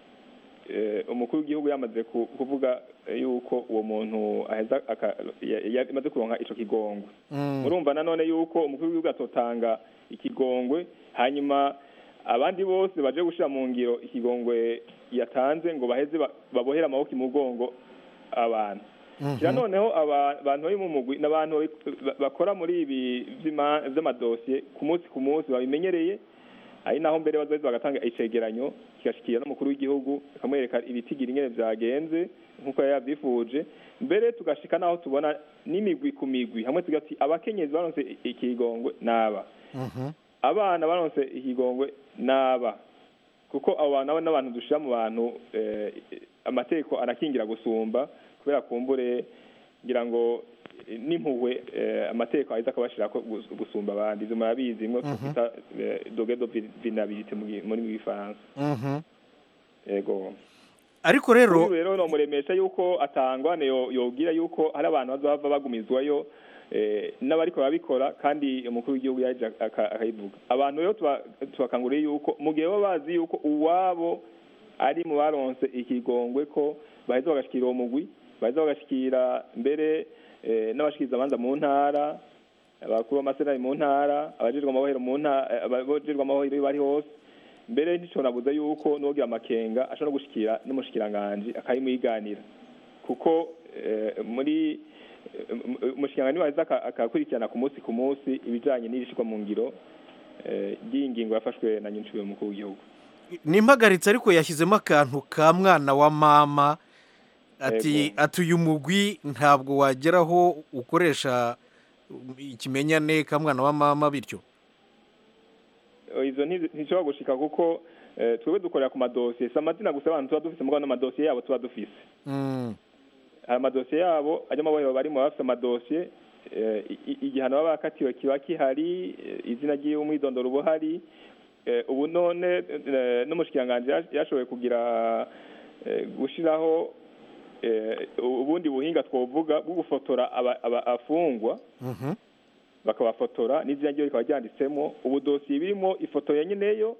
eh, umukuru w'igihugu yamaze ku- kuvuga eh, yuko uwo muntu aheza aka- ya- ya- yamaze kuronka ico kigongwe Mm. murumva nanone yuko umukuru w'igihugu atotanga ikigongwe hanyuma abandi bose baje gushira mu ngiro ikigongwe yatanze ngo baheze ba- babohere amaboko imugongo abantu kira noneho aba- abantu bari mu mugwi n'abantu babi- ba- bakora muri ibi vy'ima- vy'amadosiye ku munsi ku munsi babimenyereye ari naho mbere bazoheza bagatanga icegeranyo kigashikira n'umukuru w'igihugu akamwereka ibitigira ingene vyagenze nk'uko yari yavyifuje mbere tugashika naho tubona n'imigwi ku migwi hamwe tugati abakenyezi baronse i- ikigongwe n'aba Mhm. abana baronse ikigongwe n'aba kuko abo bantu abo n'abantu dushira mu bantu eh, amategeko arakingira gusumba kubera kumbure ngira ngo eh, n'impuhwe eh, amategeko aheza akabashirako gus- gusumba abandi ivyo murabizi imwe twita doge do vulnerabilité mu gi- muri gifaransa Mhm. yego ariko rero uyu rero nomuremesha yuko atangwane yo- yogira yuko hari abantu bazohava bagumizwayo eh, n'abariko barabikora kandi umukuru w'igihugu yaje aka- akayivuga abantu rero tuba- tubakanguriye yuko mu gihe baba bazi yuko uwabo ari mu baronse ikigongwe ko baheza bagashikira uwo mugwi baheza bagashikira mbere eh, n'abashikiriza amanza mu ntara abakuru b'amasenari mu ntara abajejwe amabohero mu ntara abajejwe amabohero iyo bari hose mbere nticonabuza yuko n'uwogira amakenga ashobora no gushikira n'umushikiranganji akayimwiganira kuko eh, muri eh, umushikiranganji waheza aka- akakurikirana ku munsi ku munsi ibijanye n'irishirwa mu ngiro eh, ry'iyi ngingo yafashwe na nyinshi mukuru w'igihugu nimpagaritse ariko yashyizemo akantu ka mwana wa mama ati Yego. ati uyu mugwi ntabwo wageraho ukoresha ikimenyane ka mwana wa mama bityo Eh, izo ntizi- ntishobora gushika kuko eh, twebwe dukorera ku madosiye si amazina gusa abantu tuba dufise mugabo n'amadosiye yabo tuba dufise Mm. hari amadosiye yabo ajya amabohero barimo baba bafite amadosiye eh, i- i- igihano baba bakatiwe kiba kihari eh, izina ry'iwe umwidondoro uba uhari Eh, ubu none eh, n'umushikiranganji yash- yashoboye kugira eh, gushiraho eh, ubundi buhinga twovuga bwo gufotora aba- aba- afungwa Mhm. bakabafotora n'izina ryiwe rikaba ryanditsemo ubu dosiye birimo ifoto ya nyeneyo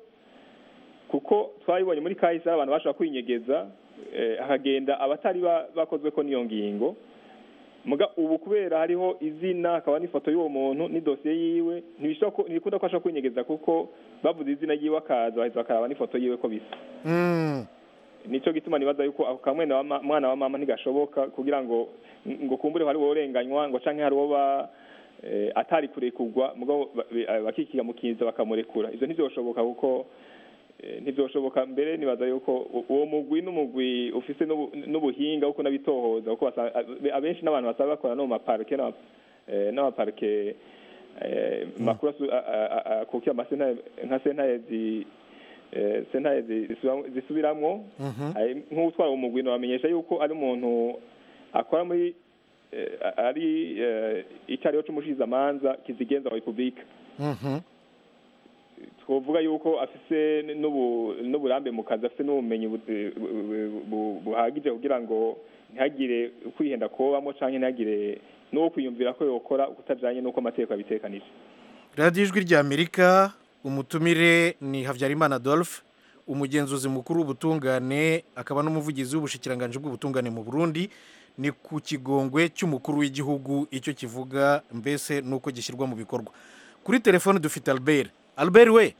kuko twabibonye muri kahise hari abantu bashobora kwinyegeza eh, hakagenda abatari ba- bakozweko n'iyo ngingo muga ubu kubera hariho izina hakaba n'ifoto y'uwo muntu n'idosiye yiwe ntibishobora ko- ntibikunda ko ashobora kwinyegeza kuko bavuze izina ryiwe akaza baheza bakaraba n'ifoto yiwe ko bisa Mm. nico gituma nibaza yuko ako kamwene wa ma- mwana wa mama ntigashoboka kugira ngo ngo kumbure hari worenganywa ngo canke hari ba eh, atari kurekurwa mugabo ba- be- eh, bakikiga mu kinza bakamurekura ivyo ntivyoshoboka kuko eh, ntivyoshoboka mbere nibaza yuko u- uwo mugwi n'umugwi ufise n'ubu- n'ubuhinga kuko nabitohoza kuko basa- abe- abenshi n'abantu basaba bakora no mu maparike n'ama- eh, n'amaparike eh, makuru asu- a- a- a- akukira amasentare nka sentare zi eh, sentare zi- zisubiramwo- zisubiramwo Mhm. Hari nk'utwara umugwi bamenyesha yuko ari umuntu akora muri eh, ari eh, icyariho c'umushikizamanza kizigenza wa repubulika Mhm. twovuga yuko afise n'ubu- n'uburambe mu kazi afise n'ubumenyi bu- bu- bu- buhagije kugira ngo ntihagire kwihenda kobamo canke ntihagire n'uwo kwiyumvira ko yokora kutajanye n'uko amategeko abitekanije radiyo ijwi ry'amerika umutumire ni habyarimana adolphe umugenzuzi mukuru w'ubutungane akaba n'umuvugizi w'ubushikiranganji bw'ubutungane mu burundi ni ku kigongwe cy'umukuru w'igihugu icyo kivuga mbese n'uko gishyirwa mu bikorwa kuri telefone dufite albert albert we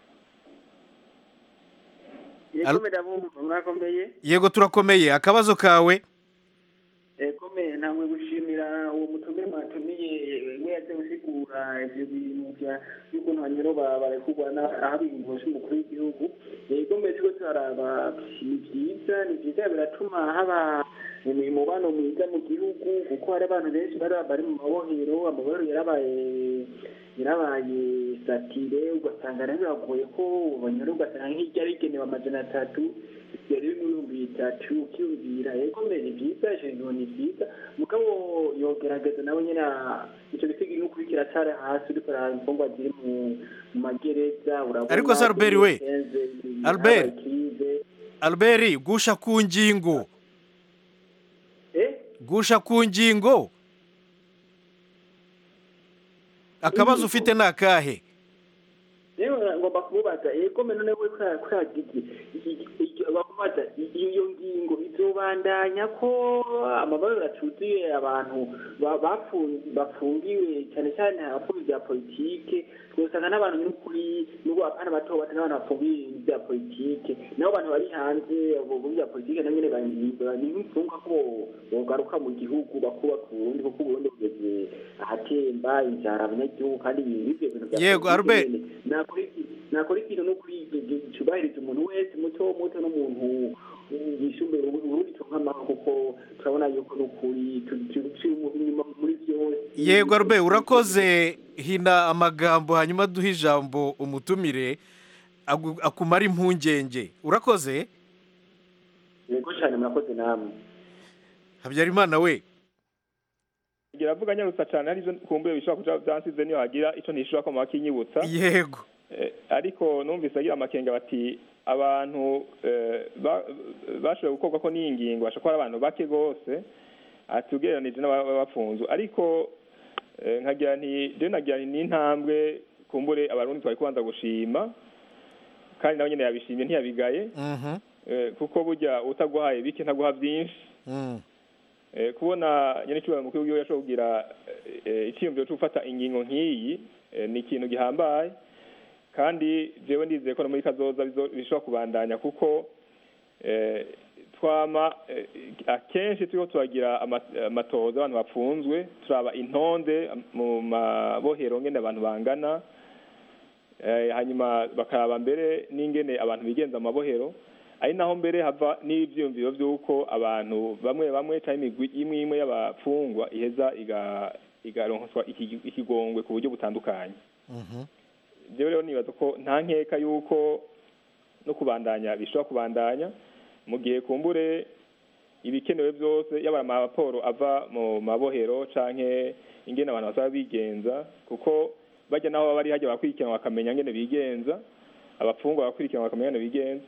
Al- yego ndabumva mwakomeye yego turakomeye akabazo kawe komeye ntamwe gushimira uwo mutume mwatumiye we yaje gusigura ivyo bintu vya y'ukuntu hanyuro barekurwa ahabingo c'umukuru w'igihugu yego mbere turiko turaraba ni vyiza ni vyiza biratuma haba umubano mwiza mu gihugu kuko hari abantu benshi bari bari mu mabohero amabohero yarabaye yarabaye satire ugasanga rero biragoye ko banyura ugasanga nk'iryo rigenewe amajana atatu yari ibihumbi bitatu ukiyumvira yego mbere ni byiza ijambo ni byiza mugabo yogerageza nawe nyine icyo gisiga no kuri kiracara hasi uriko uraraba imfungwa ziri mu mu magereza urabona Ariko se Albert we, Kenze, Albert. habaye krize. albert gusha ku ngingo eh gusha ku ngingo akabazo ufite ni akahe rero ngomba kumubaza yego meno nawe kuragigi bakubaza iyo ngingo izobandanya ko amabara acuzuye abantu ba- bafu- bafungiwe cyane cyane abafungiwe bya politike twosanga n'abantu n'ukuri n'ubwo abana bato bato n'abantu bafungiwe bya politike nabo bantu bari hanze abo bo bya politike nabo nyene banyimba ni nk'imfungwa ko bogaruka mu gihugu bakubaka uburundi kuko uburundi bugeze ahatemba inzara abanyagihugu kandi ibyo bintu bya Yego, politike Albert. nyene nakora iki nakora ikintu no kuri cyubahiriza umuntu wese muto muto n'umuntu yisumbuye uburundi tunkamaho kuko turabona yuko n'ukuri turi inyuma muri byose yego albert urakoze hina amagambo hanyuma duhe ijambo umutumire agu- akumara impungenge urakoze yego cyane murakoze namwe habyarimana we ngira avuga nyarutsa cyane ari byo kumbure bishobora kuja byansize niyo hagira ico ntishobora ko makinyibutsa yego Eh, ariko numvise agira amakenga bati abantu eh, ba- bashoboye gukorwa ko n'iyi ngingo bashobora kuba ari abantu bake rwose ati ugereranije n'abafunzwe ariko eh, nkagira nti rero nagira nti n'intambwe kumbure abarundi twari kubanza gushima kandi nawe nyene yabishimye ntiyabigaye Mhm, eh, kuko burya utaguhaye bike ntaguha byinshi mm. Eh, kubona nyenecyubahiro mukuru w'igihugu yashobora kugira eh, icyiyumviro cyo gufata ingingo nk'iyi eh, ni ikintu gihambaye kandi jewe ndizeye ko no muri kazoza bizo- bishobora kubandanya kuko eh, twama eh, akenshi turiko turagira ama- amatohoza abantu bapfunzwe turaba intonde mu mabohero ngene abantu bangana eh, hanyuma bakaraba mbere n'ingene abantu bigenza mu mabohero ari naho mbere hava n'ibyiyumviro by'uko abantu bamwe bamwe cyangwa imigwi imwe imwe y'abafungwa iheza iga- igaronswa iki- ikigongwe ku buryo butandukanye Mhm. jewe rero nibaza ko nta nkeka y'uko no kubandanya bishobora kubandanya mu gihe kumbure ibikenewe byose yaba amaporo ava mu mabohero canke ingene abantu basaba bigenza kuko bajya naho baba bari hajya bakurikirana bakamenya ngene bigenza abafungwa bakurikirana bakamenya ngene bigenza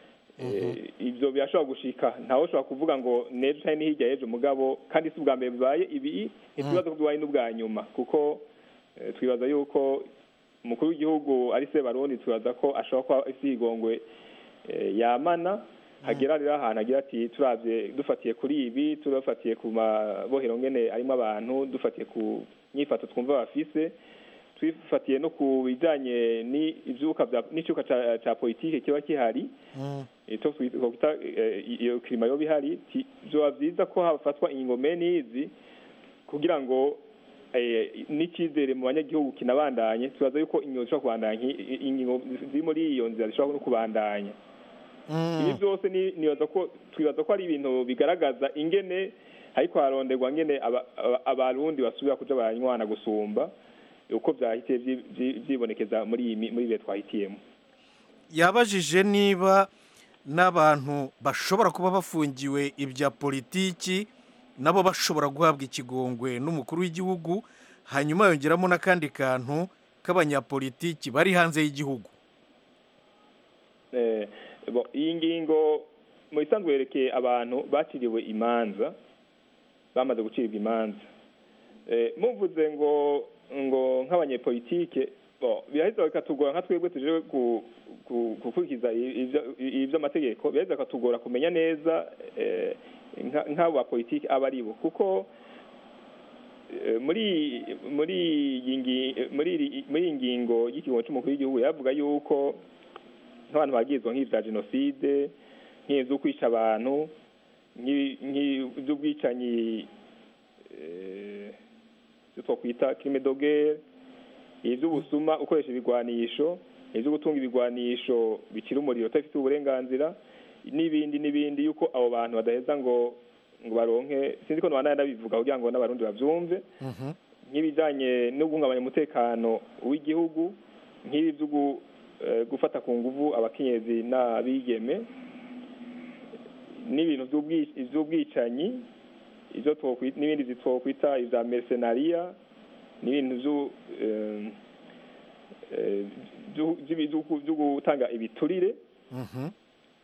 Eh, ivyo birashobora gushika ntawe ushobora kuvuga ngo nejo canke n'ihirya y'ejo mugabo kandi si ubwa mbere bibaye ibi ntitwibaza ko bibaye n'ubwa nyuma kuko eh, twibaza yuko umukuru w'igihugu ari se barundi twibaza ko ashobora kuba afite igongwe eh, yamana hagera rero ahantu agira ati turavye dufatiye kuri ibi turafatiye ku mabohero ngene arimo abantu dufatiye ku nyifato twumva bafise twifatiye no ku bijanye n'ivyuka vya- n'icyuka ca- ca politike kiba kihari Mm. icyo twita eh, iyo kirima yo bihari ti- vyoba vyiza ko hafatwa ingingo mene izi kugira ngo eh, n'icyizere mu banyagihugu kinabandanye tubaza yuko ingingo zishobora kubandanya nki- ingingo ziri muri iyo nzira zishobora no kubandanya ibi Mm. byose ni- nibaza ko twibaza ko ari ibintu bigaragaza ingene ariko haronderwa ngene aba- aba- abarundi basubira kuja baranywana gusumba uko vyahitiye vyi- vyi- vyibonekeza muri iyi mi- muri ibihe twahitiyemo yabajije niba n'abantu bashobora kuba bafungiwe ibya politiki nabo bashobora guhabwa ikigongwe n'umukuru w'igihugu hanyuma yongeramo n'akandi kantu k'abanyapolitiki bari hanze y'igihugu Eh, bo, iyi ngingo mu isanzwe yerekeye abantu baciriwe imanza bamaze gucibwa imanza Eh, muvuze ngo ngo nk'abanyepolitike bo biraheza bikatugora nka twebwe tuje ku- ku- gukurikiza ivyo- ivy'amategeko biraheza bikatugora kumenya neza eh, nka- nk'abo bapolitike aba ari bo kuko eh, muri muri iyi ngi- muri iri- muri iyi ngingo y'ikigongo c'umukuru w'igihugu yavuga yuko nk'abantu bagizwe nk'ivya jenoside nk'ivyo kwica abantu nk'i- nk'ivy'ubwicanyi eh, ivyo twokwita crime de guerre ivy'ubusuma ukoresha ibigwanisho ivyo gutunga ibigwanisho bikira umuriro utabifitiye uburenganzira n'ibindi n'ibindi yuko abo bantu badaheza ngo ngo baronke sinzi ko nobandanya ndabivuga kugira ngo n'abarundi bavyumve Mhm. nk'ibijanye no guhungabanya umutekano w'igihugu nk'ibi vyo gu- eh, gufata ku nguvu abakenyezi n'abigeme n'ibintu vy'ubwi- vy'ubwicanyi ivyo twokwi- n'ibindi twokwita ivya mercenaria n'ibintu vyo eh, eh, vyo- vyo- vyo- vyo gutanga ibiturire Mhm.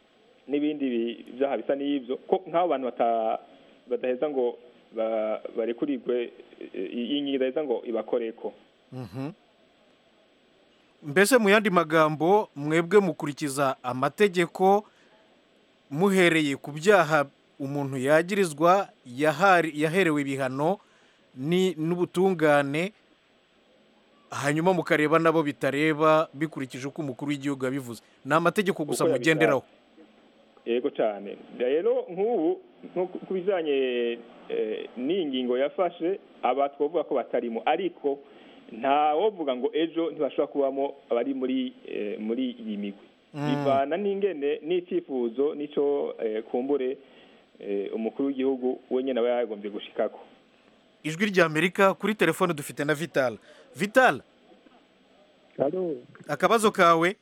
n'ibindi bi- byaha bisa n'ibyo ko nk'abo bantu bata- badaheza ngo ba- barekurirwe eh, iyi ngingo idaheza ngo ibakoreko Mhm. mbese mu yandi magambo mwebwe mukurikiza amategeko muhereye ku byaha umuntu yagirizwa yahari- yaherewe ibihano ni n'ubutungane hanyuma mukareba nabo bitareba bikurikije uko umukuru w'igihugu yabivuze ni amategeko gusa Uko yabishatse. mugenderaho yego cyane rero nk'ubu nko ku- ku bijyanye eh, n'iyi ngingo yafashe aba twavuga ko batarimo ariko ntawovuga ngo ejo ntibashobora kubamo abari muri eh, muri iyi migwi Mm. bivana n'ingene n'icyifuzo n'icyo eh, kumbure eh, umukuru w'igihugu wenyine aba yagombye gushikako ijwi ry'amerika kuri telefone dufite na vital vital halo akabazo kawe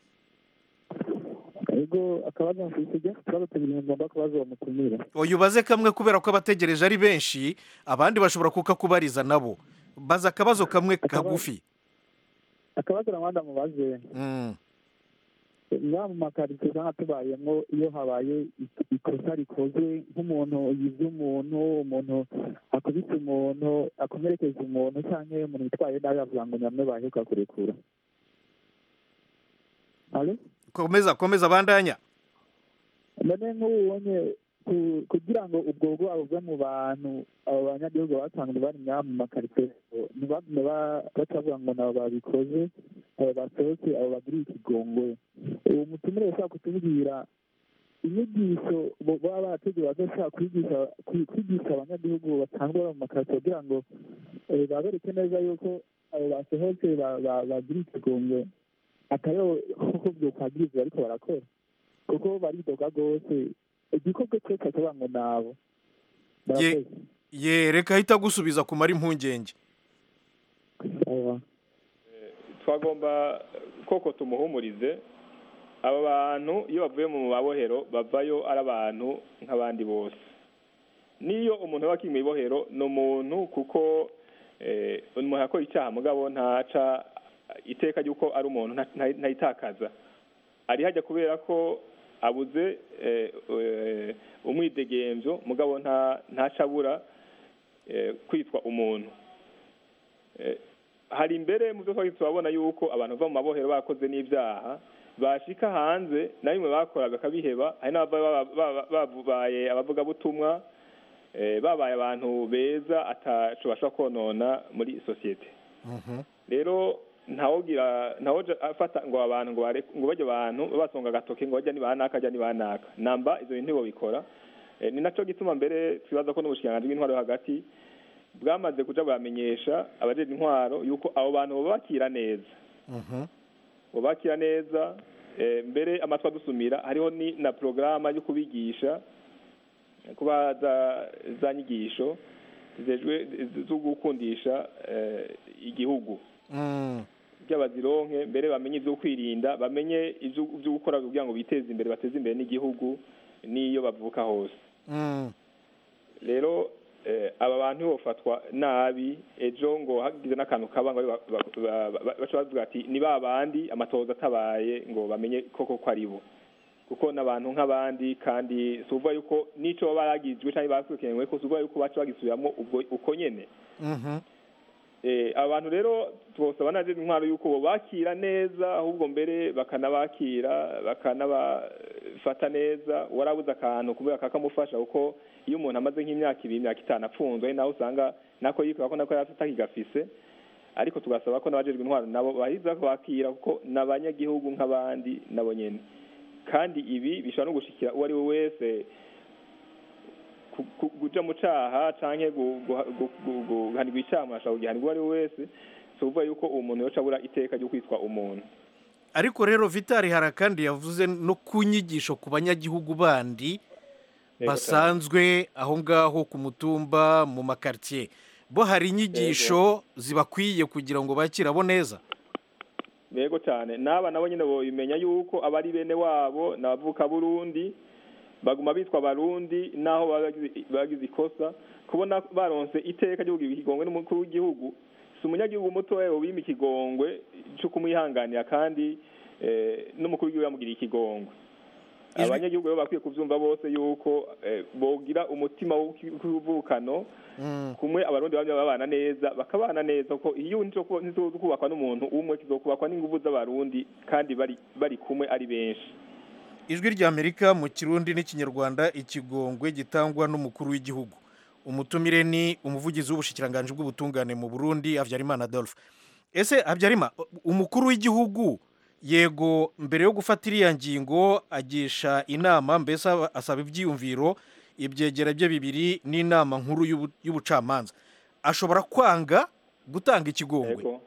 ego akabazo mfite ikibazo tubiri ngomba kubaza uwo mutumire oya ubaze kamwe kubera ko abategereje ari benshi abandi bashobora kukakubariza nabo baza akabazo kamwe kagufi akabazo namanda mubaze Mm. ya mu makaritsiye usanga tubayemo iyo habaye ik- ikosa rikozwe nk'umuntu yize umuntu umuntu akubise umuntu akomerekeje umuntu cyangwa umuntu witwaye nabi avuga ngo nyamwe baheruka kurekura Alo? komeza komeza bandanya none nk'ubonye ku- kugira ngo ubwo bwabo buve mu bantu abo banyagihugu basanzwe bari ngaha mu makaritsiye ntibagume ba- batavuga ngo nabo babikoze abo basohotse abo bagiriye ikigongwe uwo mutumire ushaka kutubwira inyigisho bo- baba barateguye bazashaka kwigisha kwi- kwigisha abanyagihugu basanzwe baba mu makaritsiye kugira ngo eh, babereke neza yuko abo basohotse ba- ba- bagiriye ikigongwe atariho kuko byokwagiriza ariko barakora kuko baridoga rwose igikorwa cyose akavuga ngo nabo Ye- ye reka ahita agusubiza kumara impungenge twagomba koko tumuhumurize aba bantu iyo bavuye mu mabohero bavayo ari abantu nk'abandi bose n'iyo umuntu aba akiri mu ibohero ni umuntu kuko eh, umuntu akora icyaha mugabo ntaca iteka ry'uko ari umuntu nta- nta- ntayitakaza ari hajya kubera ko abuze eh, eh, umwidegemvyo mugabo nta ntacabura eh, kwitwa umuntu Eh, hari imbere mu byo twari turabona yuko abantu bava mu mabohero bakoze n'ibyaha bashika hanze na bimwe bakoraga akabiheba hari n'ababa baba- babaye abavugabutumwa eh, babaye abantu beza ataco bashobora konona muri sosiyete rero ntawugira ntawoja afata ngo abantu ngo bare- ngo bajya abantu basonga agatoke ngo bajya ni banaka ajya ni banaka namba izo bintu ntibobikora Eh, ni naco gituma mbere twibaza ko n'ubushikiranganji bw'intwaro yo hagati bwamaze kuja buramenyesha abajejwe intwaro yuko abo bantu bobakira neza bubakira neza eh, mbere amatwi adusumira hariho ni na porogaramu yo kubigisha kuba za za nyigisho zijejwe zo gukundisha eh, igihugu Mm. by'abazironke mbere bamenye ibyo kwirinda bamenye ibyo ibyo gukora kugira ngo biteze imbere bateze imbere n'igihugu n'iyo bavuka hose Mm. rero eh, aba bantu bofatwa nabi ejo ngo hagize n'akantu kaba ngo ba- ba- ba- ba- baca bavuga ati ni ba bandi amatohoza atabaye ngo bamenye koko ko ari bo kuko n'abantu nk'abandi kandi si ukuvuga yuko n'ico baba baragizwe cyangwa bakurikiranywe ko si ukuvuga yuko baca bagisubiramo ubwo uko nyene Mhm. Eh, abantu rero twosaba naje intwaro yuko bo bakira neza ahubwo mbere bakanabakira bakanabafata neza warabuze akantu kubera kakamufasha kuko iyo umuntu amaze nk'imyaka ibiri imyaka itanu apfunzwe ari naho usanga nako yikora ko nako yari atakigafise ariko tugasaba ko n'abajejwe intwaro nabo bahiza bakira kuko n'abanyagihugu nk'abandi nabo nyene kandi ibi bishobora no gushikira uwo ari we wese ku- ku- kuja mu caha canke gu- gu- gu- gu- guhanirwa icaha umuntu ashobora kugihanirwa uwo ari we wese si ukuvuga yuko uwo muntu yoca abura iteka ryo kwitwa umuntu ariko rero vitari hari akandi yavuze no ku nyigisho ku banyagihugu bandi Yego basanzwe aho ngaho ku mutumba mu makaritsiye bo hari inyigisho zibakwiye kugira ngo bakire abo neza yego cyane n'aba nabo nyine bimenya yuko abari bene wabo n'abavuka burundi baguma bitwa abarundi naho baba bagize- bagize ikosa kubona baronse iteka ryo kugira ikigongwe n'umukuru w'igihugu si umunyagihugu mutoya wima ikigongwe cyo kumwihanganira kandi eh, n'umukuru w'igihugu yamugiriye ikigongwe Ijwi- abanyagihugu rero bakwiye kuvyumva bose yuko eh, bogira umutima w'ubuvukano Mm. kumwe abarundi bamwe babana neza bakabana neza kuko iyo ntizokubakwa n'umuntu umwe kizokubakwa n'inguvu z'abarundi kandi bari bari kumwe ari benshi ijwi ry'amerika mu kirundi n'ikinyarwanda ikigongwe gitangwa n'umukuru w'igihugu umutumire ni umuvugizi w'ubushikiranganji bw'ubutungane mu burundi habyarimana adolphe ese habyarimana umukuru w'igihugu yego mbere yo gufata iriya ngingo agisha inama mbese aba- asaba ibyiyumviro ibyegera bye bibiri n'inama nkuru y'ubu- y'ubucamanza ashobora kwanga gutanga ikigongwe Ego.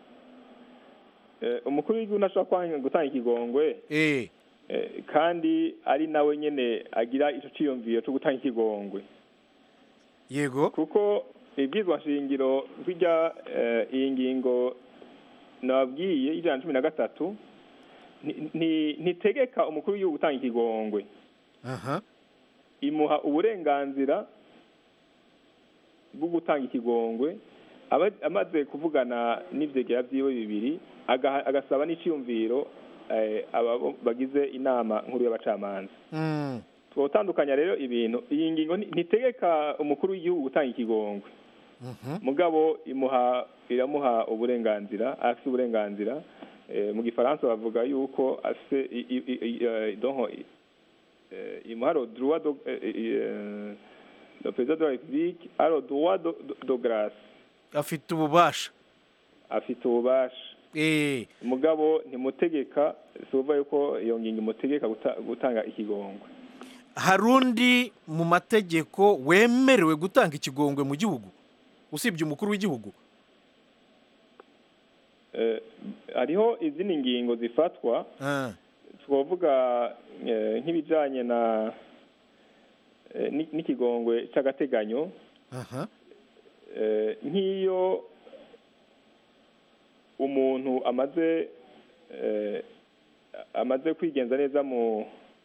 Eh, umukuru w'igihugu ntashobora kwanga gutanga ikigongwe eh eh, kandi ari nawe nyene agira ico ciyumviro co gutanga ikigongwe yego kuko ibwizwa shingiro rw'irya eh, iyi ngingo nababwiye y'ijana na cumi na gatatu nti- nti- ntitegeka umukuru w'igihugu gutanga ikigongwe aha imuha uburenganzira bwo gutanga ikigongwe aba- amaze kuvugana n'ivyegera vyiwe bibiri agaha- agasaba n'iciyumviro eh, aba bo- bagize inama nkuru y'abacamanza Mm. twotandukanya rero ibintu iyi ngingo nti- ntitegeka umukuru w'igihugu gutanga ikigongwe Mhm. mugabo imuha iramuha uburenganzira afite uburenganzira eh, mu gifaransa bavuga yuko afite i- i- i- i- eh, donc eh, imuha le droit de eh, eh, le président de la république a le droit de, de, de grâce afite ububasha afite ububasha eh mugabo ntimutegeka si ukuvuga yuko iyo ngingo imutegeka guta- gutanga ikigongwe hari undi mu mategeko wemerewe gutanga ikigongwe mu gihugu usibye umukuru w'igihugu Eh, hariho izindi ngingo zifatwa Ah, twavuga eh, nk'ibijyanye na eh, ni- n'ikigongwe cy'agateganyo aha eh, nk'iyo umuntu amaze eh, amaze kwigenza neza mu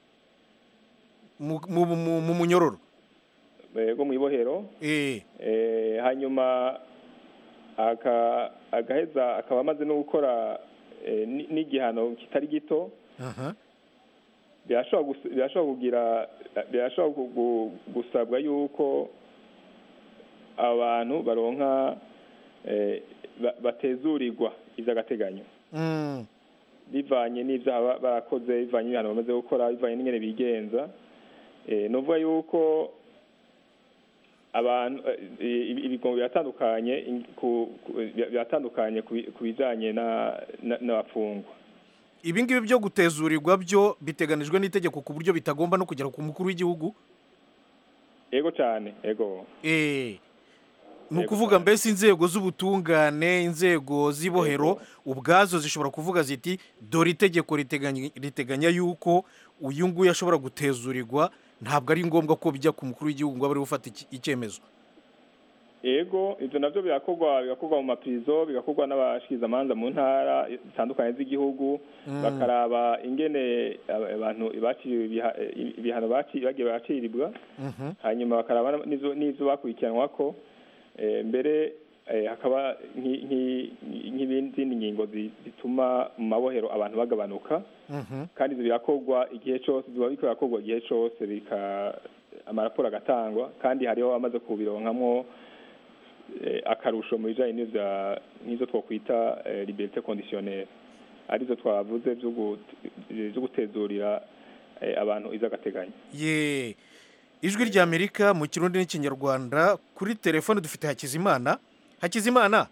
mu mu- mu- mu munyororo bwo mu ibohero eh eh, hanyuma aka- agaheza akaba amaze no gukora eh, ni- n'igihano kitari gito aha birashobora gus- birashobora kugira birashobora gu- gu- gusabwa yuko abantu baronka eh, ba- batezurirwa iby'agateganyo Mm, bivanye n'ibyaha ba- barakoze bivanye n'ibihano bamaze gukora bivanye n'ingene bigenza eh, ni ukuvuga yuko abantu eh, ibi- ibigongo biratandukanye in- ku- ku- biratandukanye ku bi- ku bijanye na- na- n'abafungwa ibi ngibi byo gutezurirwa byo biteganijwe n'itegeko ku buryo bitagomba no kugera ku mukuru w'igihugu ego cyane ego eh ni Yego ukuvuga cyane. mbese inzego z'ubutungane inzego z'ibohero ubwazo zishobora kuvuga ziti dore itegeko riteganya riteganya yuko uyu nguyu ashobora gutezurirwa ntabwo ari ngombwa ko bijya ku mukuru w'igihugu ngo abe ariwe ufata iki- icyemezo ego ibyo nabyo birakorwa bigakorwa mu mapirizo bigakorwa n'abashikirizamanza mu ntara zitandukanye z'igihugu bakaraba ingene aba- abantu baciriwe ibiha- ibihano baci- bagiye baciribwa Mhm. hanyuma bakaraba n'ivyo n'ivyo bakurikiranwa ko eh, mbere eh, hakaba nki- nki- nk'ibindi ngingo zi- zituma mu mabohero abantu bagabanuka Mhm. kandi ibyo birakorwa igihe cyose biba biriko birakorwa igihe cyose bika amaraporo agatangwa kandi hariho abamaze kubironkamwo eh, akarusho mu bijanye n'ivya nk'izo twokwita eh, liberté conditionnelle arizo twavuze vyo gut- vyo gutezurira eh, abantu iz'agateganyo ye ijwi ry'amerika mu kirundi n'ikinyarwanda kuri telefone dufite hakizimana hakizimana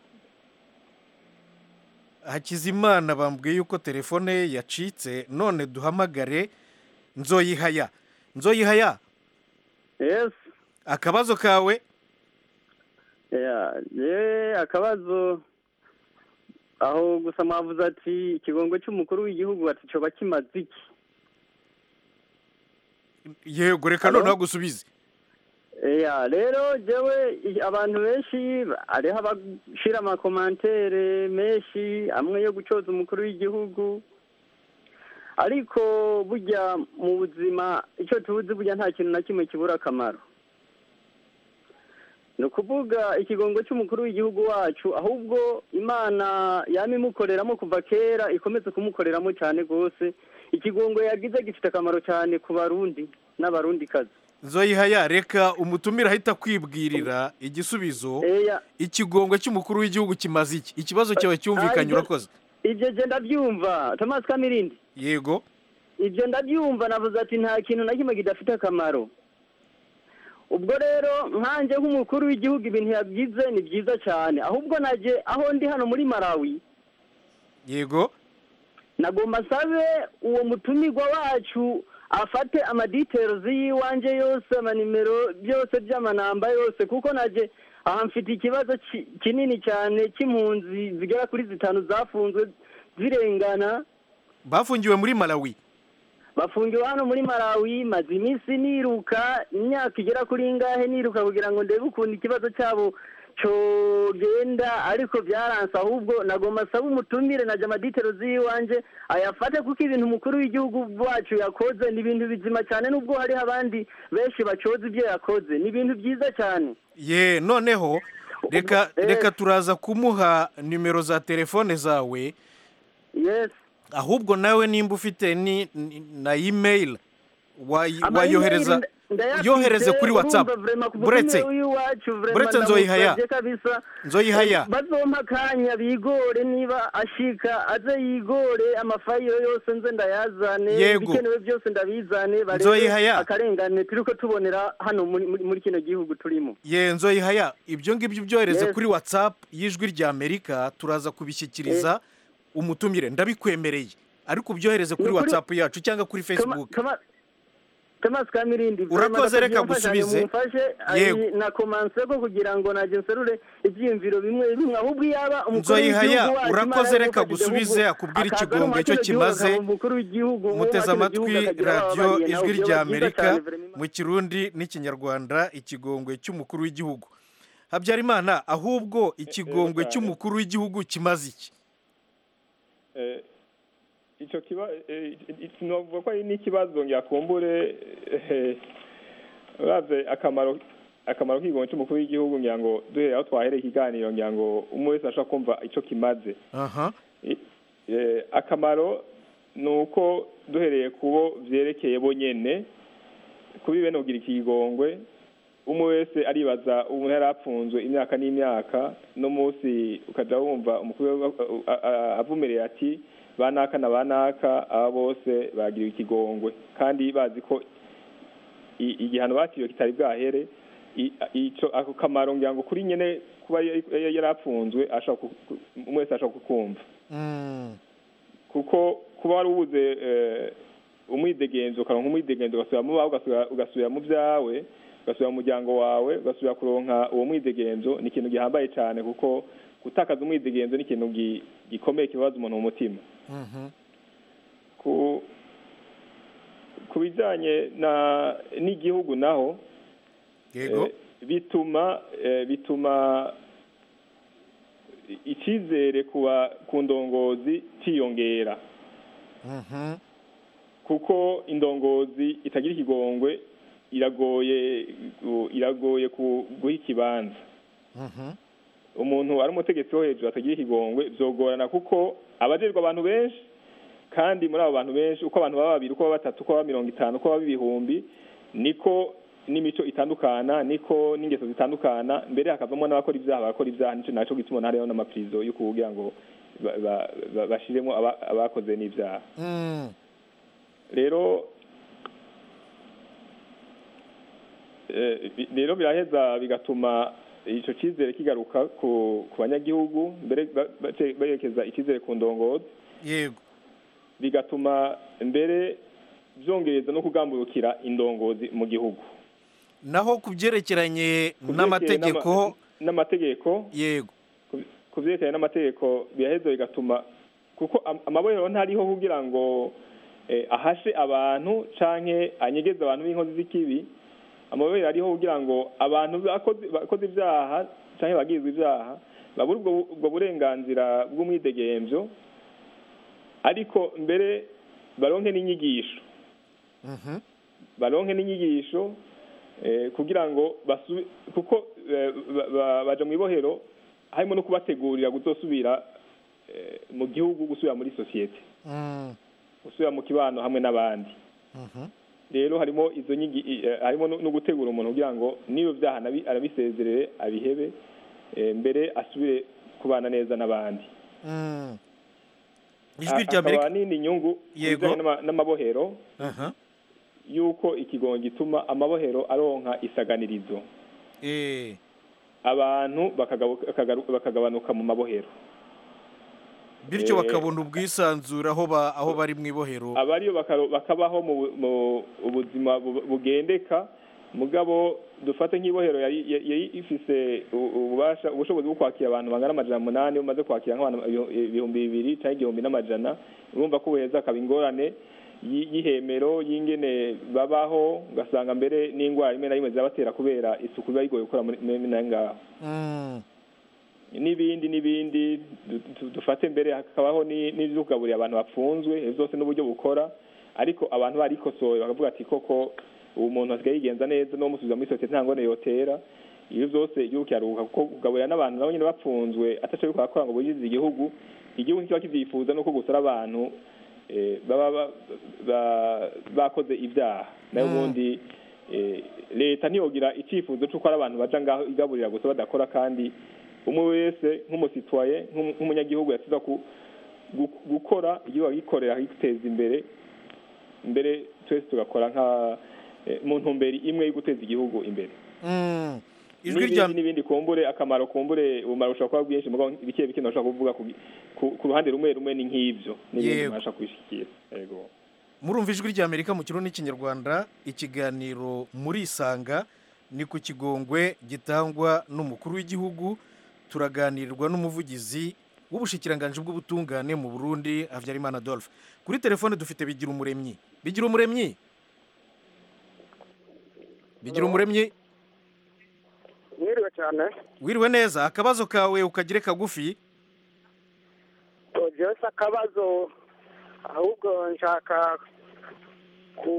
hakizimana bambwiye yuko telefone ye yacitse none duhamagare nzoyihaya nzoyihaya yes akabazo kawe Yeah, ye akabazo aho gusa mwavuze ati ikigongo cy'umukuru w'igihugu ati coba kimaze iki yego reka Hello? noneho gusubize Yeah, rero jewe i- abantu benshi hariho abashira amakomantere menshi amwe yo gucoza umukuru w'igihugu ariko burya mu buzima icyo tubuzi burya nta kintu na kimwe kibura akamaro ni ukuvuga ikigongo cy'umukuru w'igihugu wacu ahubwo imana yama imukoreramo kuva kera ikomeze kumukoreramo cyane rwose ikigongo yagize gifite akamaro cyane ku barundi n'abarundikazi zoyihaya reka umutumire ahita kwibwirira igisubizo Eya. ikigongwe cy'umukuru w'igihugu kimaze iki ikibazo cyawe cyumvikanye ibyo- urakoze ibyo je ndabyumva thomas kamirindi yego ibyo ndabyumva navuze ati nta kintu na kimwe kidafite akamaro ubwo rero nkanjye nk'umukuru w'igihugu ibintu yagize ni byiza cyane ahubwo najye aho ndi hano muri malawi yego nagomba nsabe uwo mutumirwa wacu afate amaditerozi y'iwanjye yose amanimero byose by'amanamba yose kuko najye aha mfite ikibazo ki- kinini cyane cy'impunzi zigera kuri zitanu zafunzwe zirengana bafungiwe muri malawi bafungiwe hano muri malawi maze iminsi niruka imyaka igera kuri ingahe niruka kugira ngo ndebe ukuntu ikibazo cyabo cyogenda ariko byaranse ahubwo nagomba nsaba umutumire na jamaditero z'iwanjye ayafate kuko ibintu umukuru w'igihugu wacu yakoze ni ibintu bizima cyane nubwo hariho abandi benshi bacoza ibyo yakoze ni ibintu byiza cyane ye noneho reka Eh. reka turaza kumuha nimero za telefone zawe yes ahubwo nawe nimba ufite ni ni- na email wayi- Ama wayohereza email ndayafite, yohereze kuri whatsapp urumva vraiment ku buretse mutumire w'iwacu vraiment buretse nzoyihaya ndamusavye kabisa nzoyihaya bazompa akanya bigore niba ashika aze yigore amafayiro yose nze ndayazane Yego. ibikenewe byose ndabizane barebe Nzoyihaya. akarengane turiko tubonera hano muri, muri, muri kino gihugu turimo ye nzoyihaya ibyo ngibyo byohereze Yes. kuri whatsapp y'ijwi rya amerika turaza kubishyikiriza umutumire ndabikwemereye ariko ubyohereze kuri Ni ukuri- whatsapp yacu cyangwa kuri facebook Toma- Thomas Kamirindi Urakoze, reka gusubize. mumfashe Yego. na komanse ko kugira ngo najye nserure ibyiyumviro bimwe bimwe ahubwo yaba umukuru Nzoyihaya, w'igihugu wacu urakoze, Imana reka yamufashije gusubize, ahubwo akubwire akaza ikigongwe no mu icyo kino gihugu kimaze. akaba umukuru w'igihugu wo mu muteze kino amatwi gihugu akagira radiyo ababariye nawe ijwi byoba rya byiza amerika cyane, vraiment. mu kirundi n'ikinyarwanda ikigongwe cy'umukuru w'igihugu habyarimana ahubwo ikigongwe cyane. cy'umukuru w'igihugu kimaze iki Eh, icyo kiba eh, sinavuga ko ari n'ikibazo nyakumbure eh, uravye akamaro akamaro k'ikigongo cy'umukuru w'igihugu ngira ngo duhere aho twahereye ikiganiro ngira ngo umwe wese ashobora kumva ico kimaze aha I- eh, akamaro ni uko duhereye kubo vyerekeye bo nyene kubi bene kugira ikigongwe umwe wese aribaza umuntu yari apfunzwe imyaka n'imyaka no munsi ukaja wumva umukuru we, uh, a- a- avumerera ati banaka na banaka aba bose bagiriwe ikigongwe kandi bazi ko i- igihano bakiriwe kitari bwahere i- ico ako kamaro ngira ngo kuri nyene kuba yari yari apfunzwe ashobora ku- ku- umwe wese ashobora kukumva Mm. kuko kuba wari ubuze eh, umwidegenzo ukaronka umwidegenzo ugasubira mu bawe ugasubira- ugasubira mu byawe ugasubira mu muryango wawe ugasubira kuronka uwo mwidegenzo ni ikintu gihambaye cyane kuko gutakaza umwidegenzo ni ikintu gi- gikomeye kibabaza umuntu mu mutima Mhm. ku ku bijyanye na n'igihugu naho yego eh, bituma eh, bituma icyizere kuba ku ndongozi cyiyongera Mhm. kuko indongozi itagira ikigongwe iragoye gu- iragoye ku- guha ikibanza Mhm. umuntu ari umutegetsi wo hejuru atagira ikigongwe byogorana kuko abajejwe abantu benshi kandi muri abo bantu benshi uko abantu baba babiri uko baba batatu uko baba mirongo itanu uko baba ibihumbi niko n'imico itandukana niko n'ingeso zitandukana mbere hakavamo n'abakora ibyaha bakora ibyaha nicyo naco gituma hariho n'amapirizo yo kugira ngo ba- ba- ba- bashiremo aba- abakoze n'ibyaha Mm. rero eh, bi- rero biraheza bigatuma ico cyizere kigaruka ku ku banyagihugu mbere ba- bace- berekeza icyizere ku ndongozi yego bigatuma mbere byongereza no kugamburukira indongozi mu gihugu naho ku byerekeranye Ku byerekeye n'amategeko n'ama- n'amategeko yego ku- ku byerekeye n'amategeko biraheza bigatuma kuko am- amabohero ntariho kugira ngo eh, ahashe abantu canke anyegeze abantu b'inkozi z'ikibi amabohero ariho kugira ngo abantu bakoze bakoze ibyaha canke bagirizwa ibyaha babure ubwo ubwo burenganzira bw'umwidegemvyo ariko mbere baronke n'inyigisho Mhm. baronke n'inyigisho eh, kugira ngo basubi kuko eh, ba- ba- baja mu ibohero harimo no kubategurira kuzosubira eh, mu gihugu gusubira muri sosiyete Mm. gusubira mu kibano hamwe n'abandi rero harimo izo nyigi i- eh, harimo no no gutegura umuntu kugira ngo niyo byaha nabi- arabisezerere abihebe eh, mbere asubire kubana neza n'abandi Mm. ijwi Ha- rya hakaba amerika n'indi nyungu ku Yego. bijyanye n'ama- n'amabohero Aha. yuko ikigongo gituma amabohero aronka isaganirizo Eh, abantu bakagabu- bakagaru- bakagabanuka mu mabohero bityo Eh, bakabona ubwisanzure aho ba- aho bari mu ibohero abariyo bakaro- bakabaho mu bu- mu ubuzima bu- bugendeka mugabo dufate nk'ibohero yari yari- yari ifise u- ububasha ubushobozi bwo kwakira abantu bangana amajana umunani umaze kwakira nk'abantu ibihu- ibihumbi bibiri cyangwa igihumbi n'amajana urumva ko buheza akaba ingorane y- y'ihemero y'ingene babaho ugasanga mbere n'indwara rimwe na rimwe zirabatera kubera isuku biba bigoye gukora muri muri- muri ngaho Mm. n'ibindi n'ibindi du- du- dufate mbere hakabaho ni- n'ibyo kugaburira abantu bapfunzwe ibyo byose n'uburyo bukora ariko abantu barikosoye bakavuga ati koko ubu muntu asigaye yigenza neza no musubiza muri sosiyete nta ngone yotera ibyo byose igihugu kiraruhuka kuko kugaburira n'abantu nabo nyine bapfunzwe ataco ariko barakora ngo bugize igihugu igihugu kiba kivyifuza nuko gusa ari abantu eh, baba ba- ba- bakoze ibyaha nayo Mm. ubundi eh, leta ntiyogira icyifuzo c'uko ari abantu baja ngaho igaburira gusa badakora kandi umwe wese nk'umusitwaye nk'umu- nk'umunyagihugu yasiza ku gu- gukora igihugu agikorera akiteza imbere mbere twese tugakora nka eh, mu ntumbero imwe yo guteza igihugu imbere Mm. ijwi rya n'ibindi n'ibindi kumbure akamaro kumbure ubumara bushobora kuba bwinshi mugabo bike bike ntashobora kuvuga ku, ku, ku ruhande rumwe rumwe ni nk'ivyo n'ibindi Yego. ntashobora kubishikira yego murumva ijwi rya amerika mu kirundi n'ikinyarwanda ikiganiro muri isanga ni ku kigongwe gitangwa n'umukuru w'igihugu turaganirirwa n'umuvugizi w'ubushikiranganji bw'ubutungane mu burundi habyarimana adolphe kuri telefone dufite bigira umuremyi bigira umuremyi bigira umuremyi mwiriwe cyane wiriwe neza akabazo kawe ukagire kagufi jewe si akabazo ahubwo nshaka ku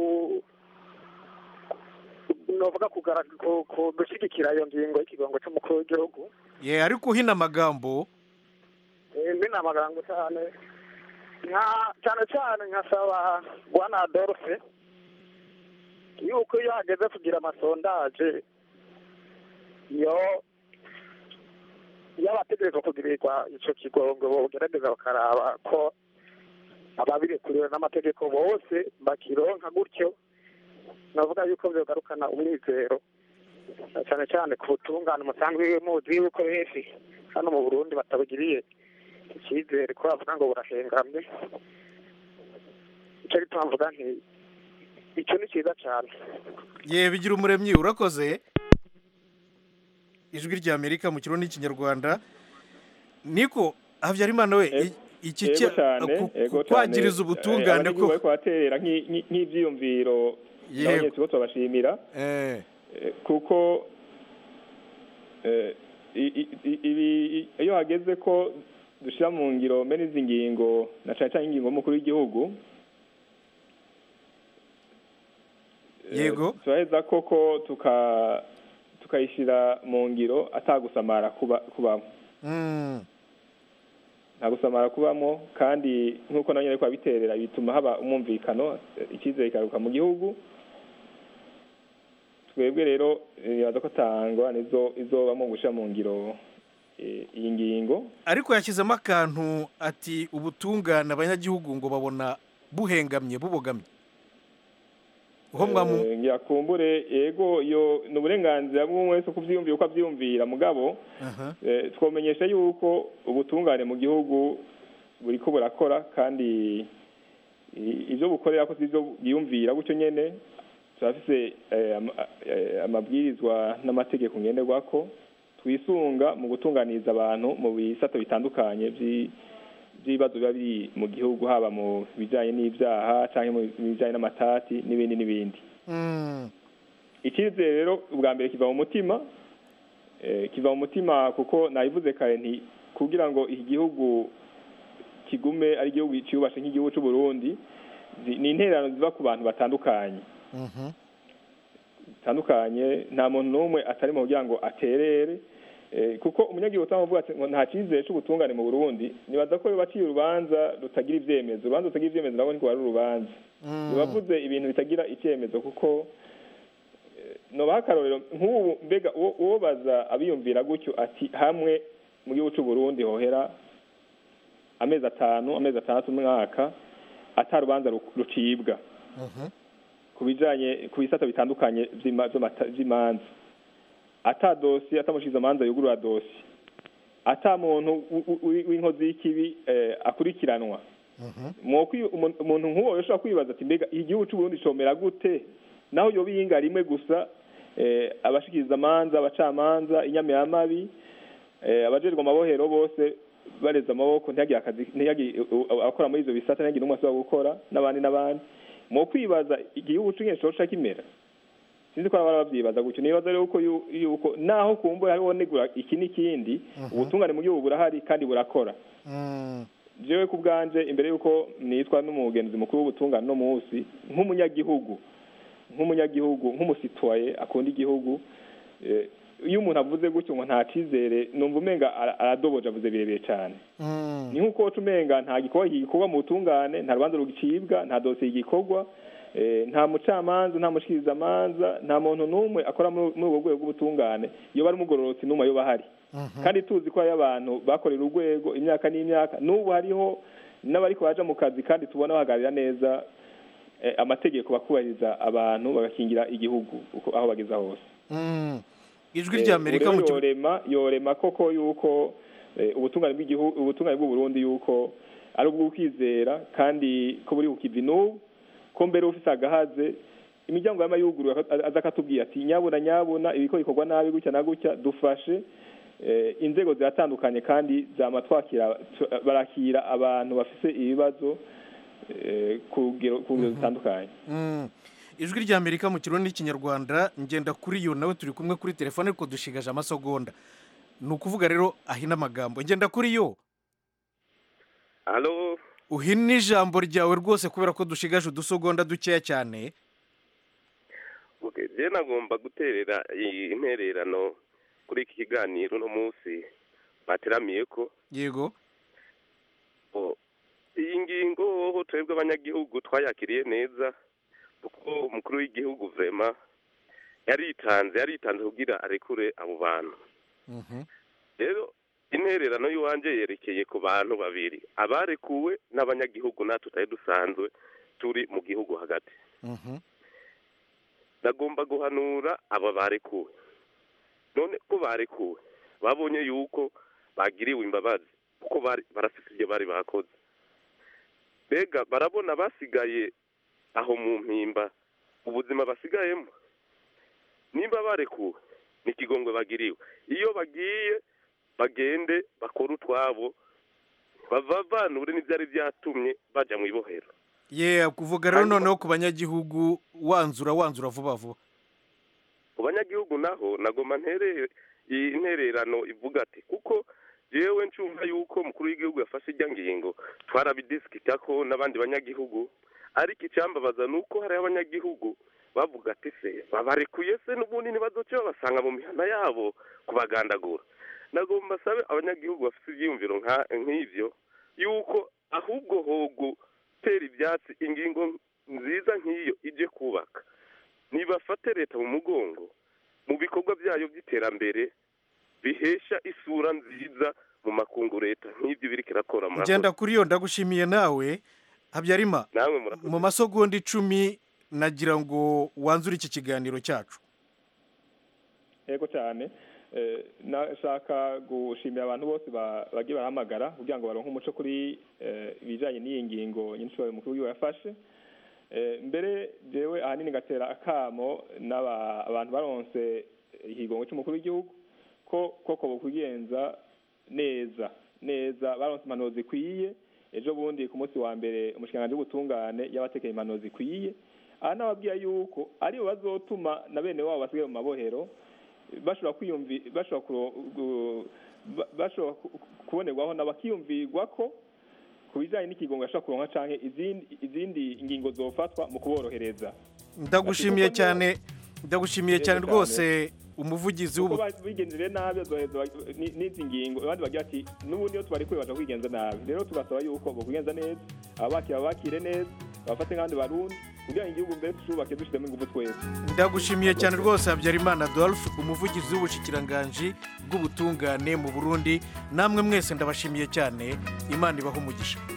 novuga kugara- ku- ku- gushyigikira iyo ngingo y'ikigongo cy'umukuru w'igihugu ye ariko uhina amagambo Eh, mbi ni amagambo cyane nka cyane cyane nkasaba bwana adolphe yuko iyo hageze kugira amasondaje iyo iyo abategerezwa kugirirwa ico kigongo bogerageza bakaraba ko ababirekuriwe n'amategeko bose bakironka gutyo navuga yuko vyogarukana umwizero na cyane cyane ku butungane musanzwe muzi yuko benshi hano mu burundi batabugiriye icyizere ko bavuga ngo burahengamye icyo gituma mvuga nti icyo ni cyiza cyane ye bigira umuremyi urakoze ijwi rya amerika mu kirundi n'ikinyarwanda niko habyarimana we i- iki yego cya- cyane ku- yego ku- kwagiriza cyane. ubutungane Eh, abanyagihugu ko bariko baterera nk'i- nk'i- nk'ivyiyumviro Yego. n'abanyetsi bo turabashimira eh Eh, kuko eh, i- i- i- ibi- i- iyo hageze ko dushyira mu ngiro mbene izi ngingo na cyane cyane ingingo y'umukuru w'igihugu eh, Yego. turaheza koko tuka tukayishyira mu ngiro atagusamara kuba kubamo mm, nta gusamara kubamo kandi nk'uko nawe nyine ariko abiterera bituma haba umwumvikano eh, icyizere kikaruka mu gihugu twebwe rero nibaza ko tangwa nizo izobamo gushyira mu ngiro eh, iyi ngingo ariko yashyizemo akantu ati ubutungane abanyagihugu ngo babona buhengamye bubogamye uho mwamu Eh, ngira kumbure yego iyo ni uburenganzira bw'umwe wese kubyiyumvira uko abyiyumvira mugabo aha Eh, twomenyesha yuko ubutungane mu gihugu buriko burakora kandi i- ivyo bukorera ko sivyo bwiyumvira gutyo nyene turafise eh, ama- eh, amabwirizwa n'amategeko ngenderwako twisunga mu gutunganiriza abantu mu bisata bitandukanye vyi- vy'ibibazo biba biri mu gihugu haba mu bijanye n'ivyaha canke mu bijanye n'amatati n'ibindi n'ibindi mm, icyizere rero ubwa mbere kiva mu mutima eh, kiva mu mutima kuko nabivuze kare nti kugira ngo iki gihugu kigume ari igihugu cyubashe nk'igihugu cy'u Burundi zi- ni intererano ziva ku bantu batandukanye mhm, batandukanye nta muntu n'umwe atari mu kugira ngo aterere Eh, kuko umunyagihugu utamuvuga ati ngo nta cyizere cy'ubutungane mu Burundi nibaza ko baciye urubanza rutagira ivyemezo urubanza rutagira ivyemezo nabo niko ari urubanza ntibavuze ibintu bitagira icyemezo kuko eh, nobaha akarorero nk'ubu mbega uwo uwo baza abiyumvira gutyo ati hamwe mu gihugu cy'u Burundi hohera amezi atanu amezi atandatu umwaka ata rubanza ru- rucibwa ku bijanye ku bisata bitandukanye vy'ima- vy'amata- vy'imanza ata dosi atamushize amanza yugurura dosi ata muntu w- w- w'inkozi y'ikibi eh, akurikiranwa mwokwi umuntu umuntu nk'uwo yoshobora kwibaza ati mbega igihugu cy'u Burundi comera gute naho yoba iyinga rimwe gusa eh, abashikiriza amanza abacamanza inyamiramabi eh, abajejwe amabohero bose bareza amaboko ntihagire akazi ntihagire u- u- abakora muri ivyo bisata ntihagire n'umwe asubira gukora n'abandi n'abandi mu kwibaza igihugu c'ingene coca kimera sinzi ko abara bavyibaza gutyo nibaza rero ko yu- yuko naho kumbuye hariho negura iki n'ikindi ubutungane mu gihugu burahari kandi burakora jewe ku bwanje imbere y'uko nitwa n'umugenzi mukuru w'ubutungane no munsi nk'umunyagihugu nk'umunyagihugu nk'umusitwaye akunda igihugu eh, iyo umuntu avuze gutyo ngo nta cizere numva umenga ara- aradoboje avuze birebire cyane ni nk'uko woca umenga nta gikorwa gikorwa mu butungane nta rubanza rugicibwa nta dosiye gikorwa eh, nta mucamanza nta mushikirizamanza nta muntu n'umwe akora muri muri ubwo rwego rw'ubutungane iyo bari umugororotsi n'umwe yoba ahari kandi tuzi ko hariyo abantu bakorera urwego imyaka n'imyaka n'ubu hariho n'abariko baja mu kazi kandi tubona bahagararira neza eh, amategeko bakubahiriza abantu bagakingira igihugu uko aho bageza hose Mm. ijwi Eh, rya amerika ubu mu rero kigo yorema yorema koko yuko eh, ubutungane bw'igihugu ubutungane bw'u Burundi yuko ari ubw'ukwizera kandi ko buri kukivi n'ubu ko mbere ufise agahaze imiryango yama yuguruye aka- aza akatubwira ati nyabuna nyabuna ibiko bikorwa nabi gutya na gutya dufashe eh, inzego ziratandukanye kandi zama twakira tu- barakira abantu bafise ibibazo eh, ku rugero ku rugero zitandukanye Mm. ijwi rya amerika mu kirundi n'ikinyarwanda ngenda kuri yo nawe turi kumwe kuri telefone ariko dushigaje amasegonda ni ukuvuga rero ahina amagambo ngenda kuri yo halo uhina ijambo ryawe rwose kubera ko dushigaje udusegonda dukeya cyane okay je nagomba guterera iyi intererano kuri iki kiganiro uno munsi bateramiye ko yego o, iyi ngingo hoho twebwe abanyagihugu twayakiriye neza kuko umukuru w'igihugu vema yaritanze yaritanze kugira arekure abo bantu rero intererano y'iwanjye yerekeye ku bantu babiri abarekuwe n'abanyagihugu natwe tutari dusanzwe turi mu gihugu hagati nagomba guhanura aba barekuwe none ko barekuwe babonye yuko bagiriwe imbabazi kuko bari barafite ibyo bari bakoze mbega barabona basigaye aho mu mpimba ubuzima basigayemo nimba barekuwe ni ikigongwe bagiriwe iyo bagiye bagende bakore utwabo bavavanure n'ibyari byatumye bajya mu ibohero ye kuvuga rero noneho ku banyagihugu wanzura wanzura vuba vuba ku banyagihugu naho nagoma ntere iyi ntererano ivuga ati kuko yewe ncunga yuko umukuru w'igihugu yafashe ijya ngingo twarabidisikita ko n'abandi banyagihugu ariko icyambabaza ni uko hariho abanyagihugu bavuga ati se babarekuye se n'ubundi ntibazoce babasanga mu mihanda yabo kubagandagura nagomba sabe abanyagihugu bafite ibyiyumviro nka- nk'ibyo yuko ahubwo ho gutera ibyatsi ingingo nziza nk'iyo ije kubaka nibafate leta mu mugongo mu bikorwa byayo by'iterambere bihesha isura nziza mu makungu leta nk'ibyo biriko irakora murakoze. ngenda kuri yo ndagushimiye nawe habyarima namwe murakoze mu masegonda icumi nagira ngo wanzure iki kiganiro cyacu yego cyane Eh, nashaka gushimira abantu bose ba- bagiye barahamagara kugira ngo baronke umuco kuri eh, ibijanye n'iyi ngingo nyinshi umukuru w'igihugu yafashe Eh, mbere jewe ahanini gatera akamo n'aba abantu baronse ikigongo cy'umukuru w'igihugu ko koko bokwigenza neza neza baronse impanuro zikwiye ejo bundi ku munsi wa mbere umushikiranganji w'ubutungane yabatekeye impanuro zikwiye aha nababwira yuko aribo bazotuma na bene wabo basigaye mu mabohero bashobora kwiyumvi bashobora kuro- gu- ba- bashobora ku- kubonerwaho na bakiyumvirwa ko ku bijyanye n'ikigongo yashobora kuronka canke izindi izindi ngingo zofatwa mu kuborohereza ndagushimiye Ati kuko cyane ndagushimiye Yego cyane cyane. rwose umuvugizi kuko w'ubu ba- bigenjeje nabi bazoheza bag- ni- n'izi ngingo abandi bagira ati n'ubundi iyo tubari baja kwigenza nabi rero tugasaba yuko bokwigenza neza ababakira babakire neza babafate nk'abandi barundi kugira ngo igihugu mbere tucubake dushizemo ingufu twese ndagushimiye cyane rwose habyarimana adolphe umuvugizi w'ubushikiranganji bw'ubutungane mu burundi namwe mwese ndabashimiye cyane imana ibaha umugisha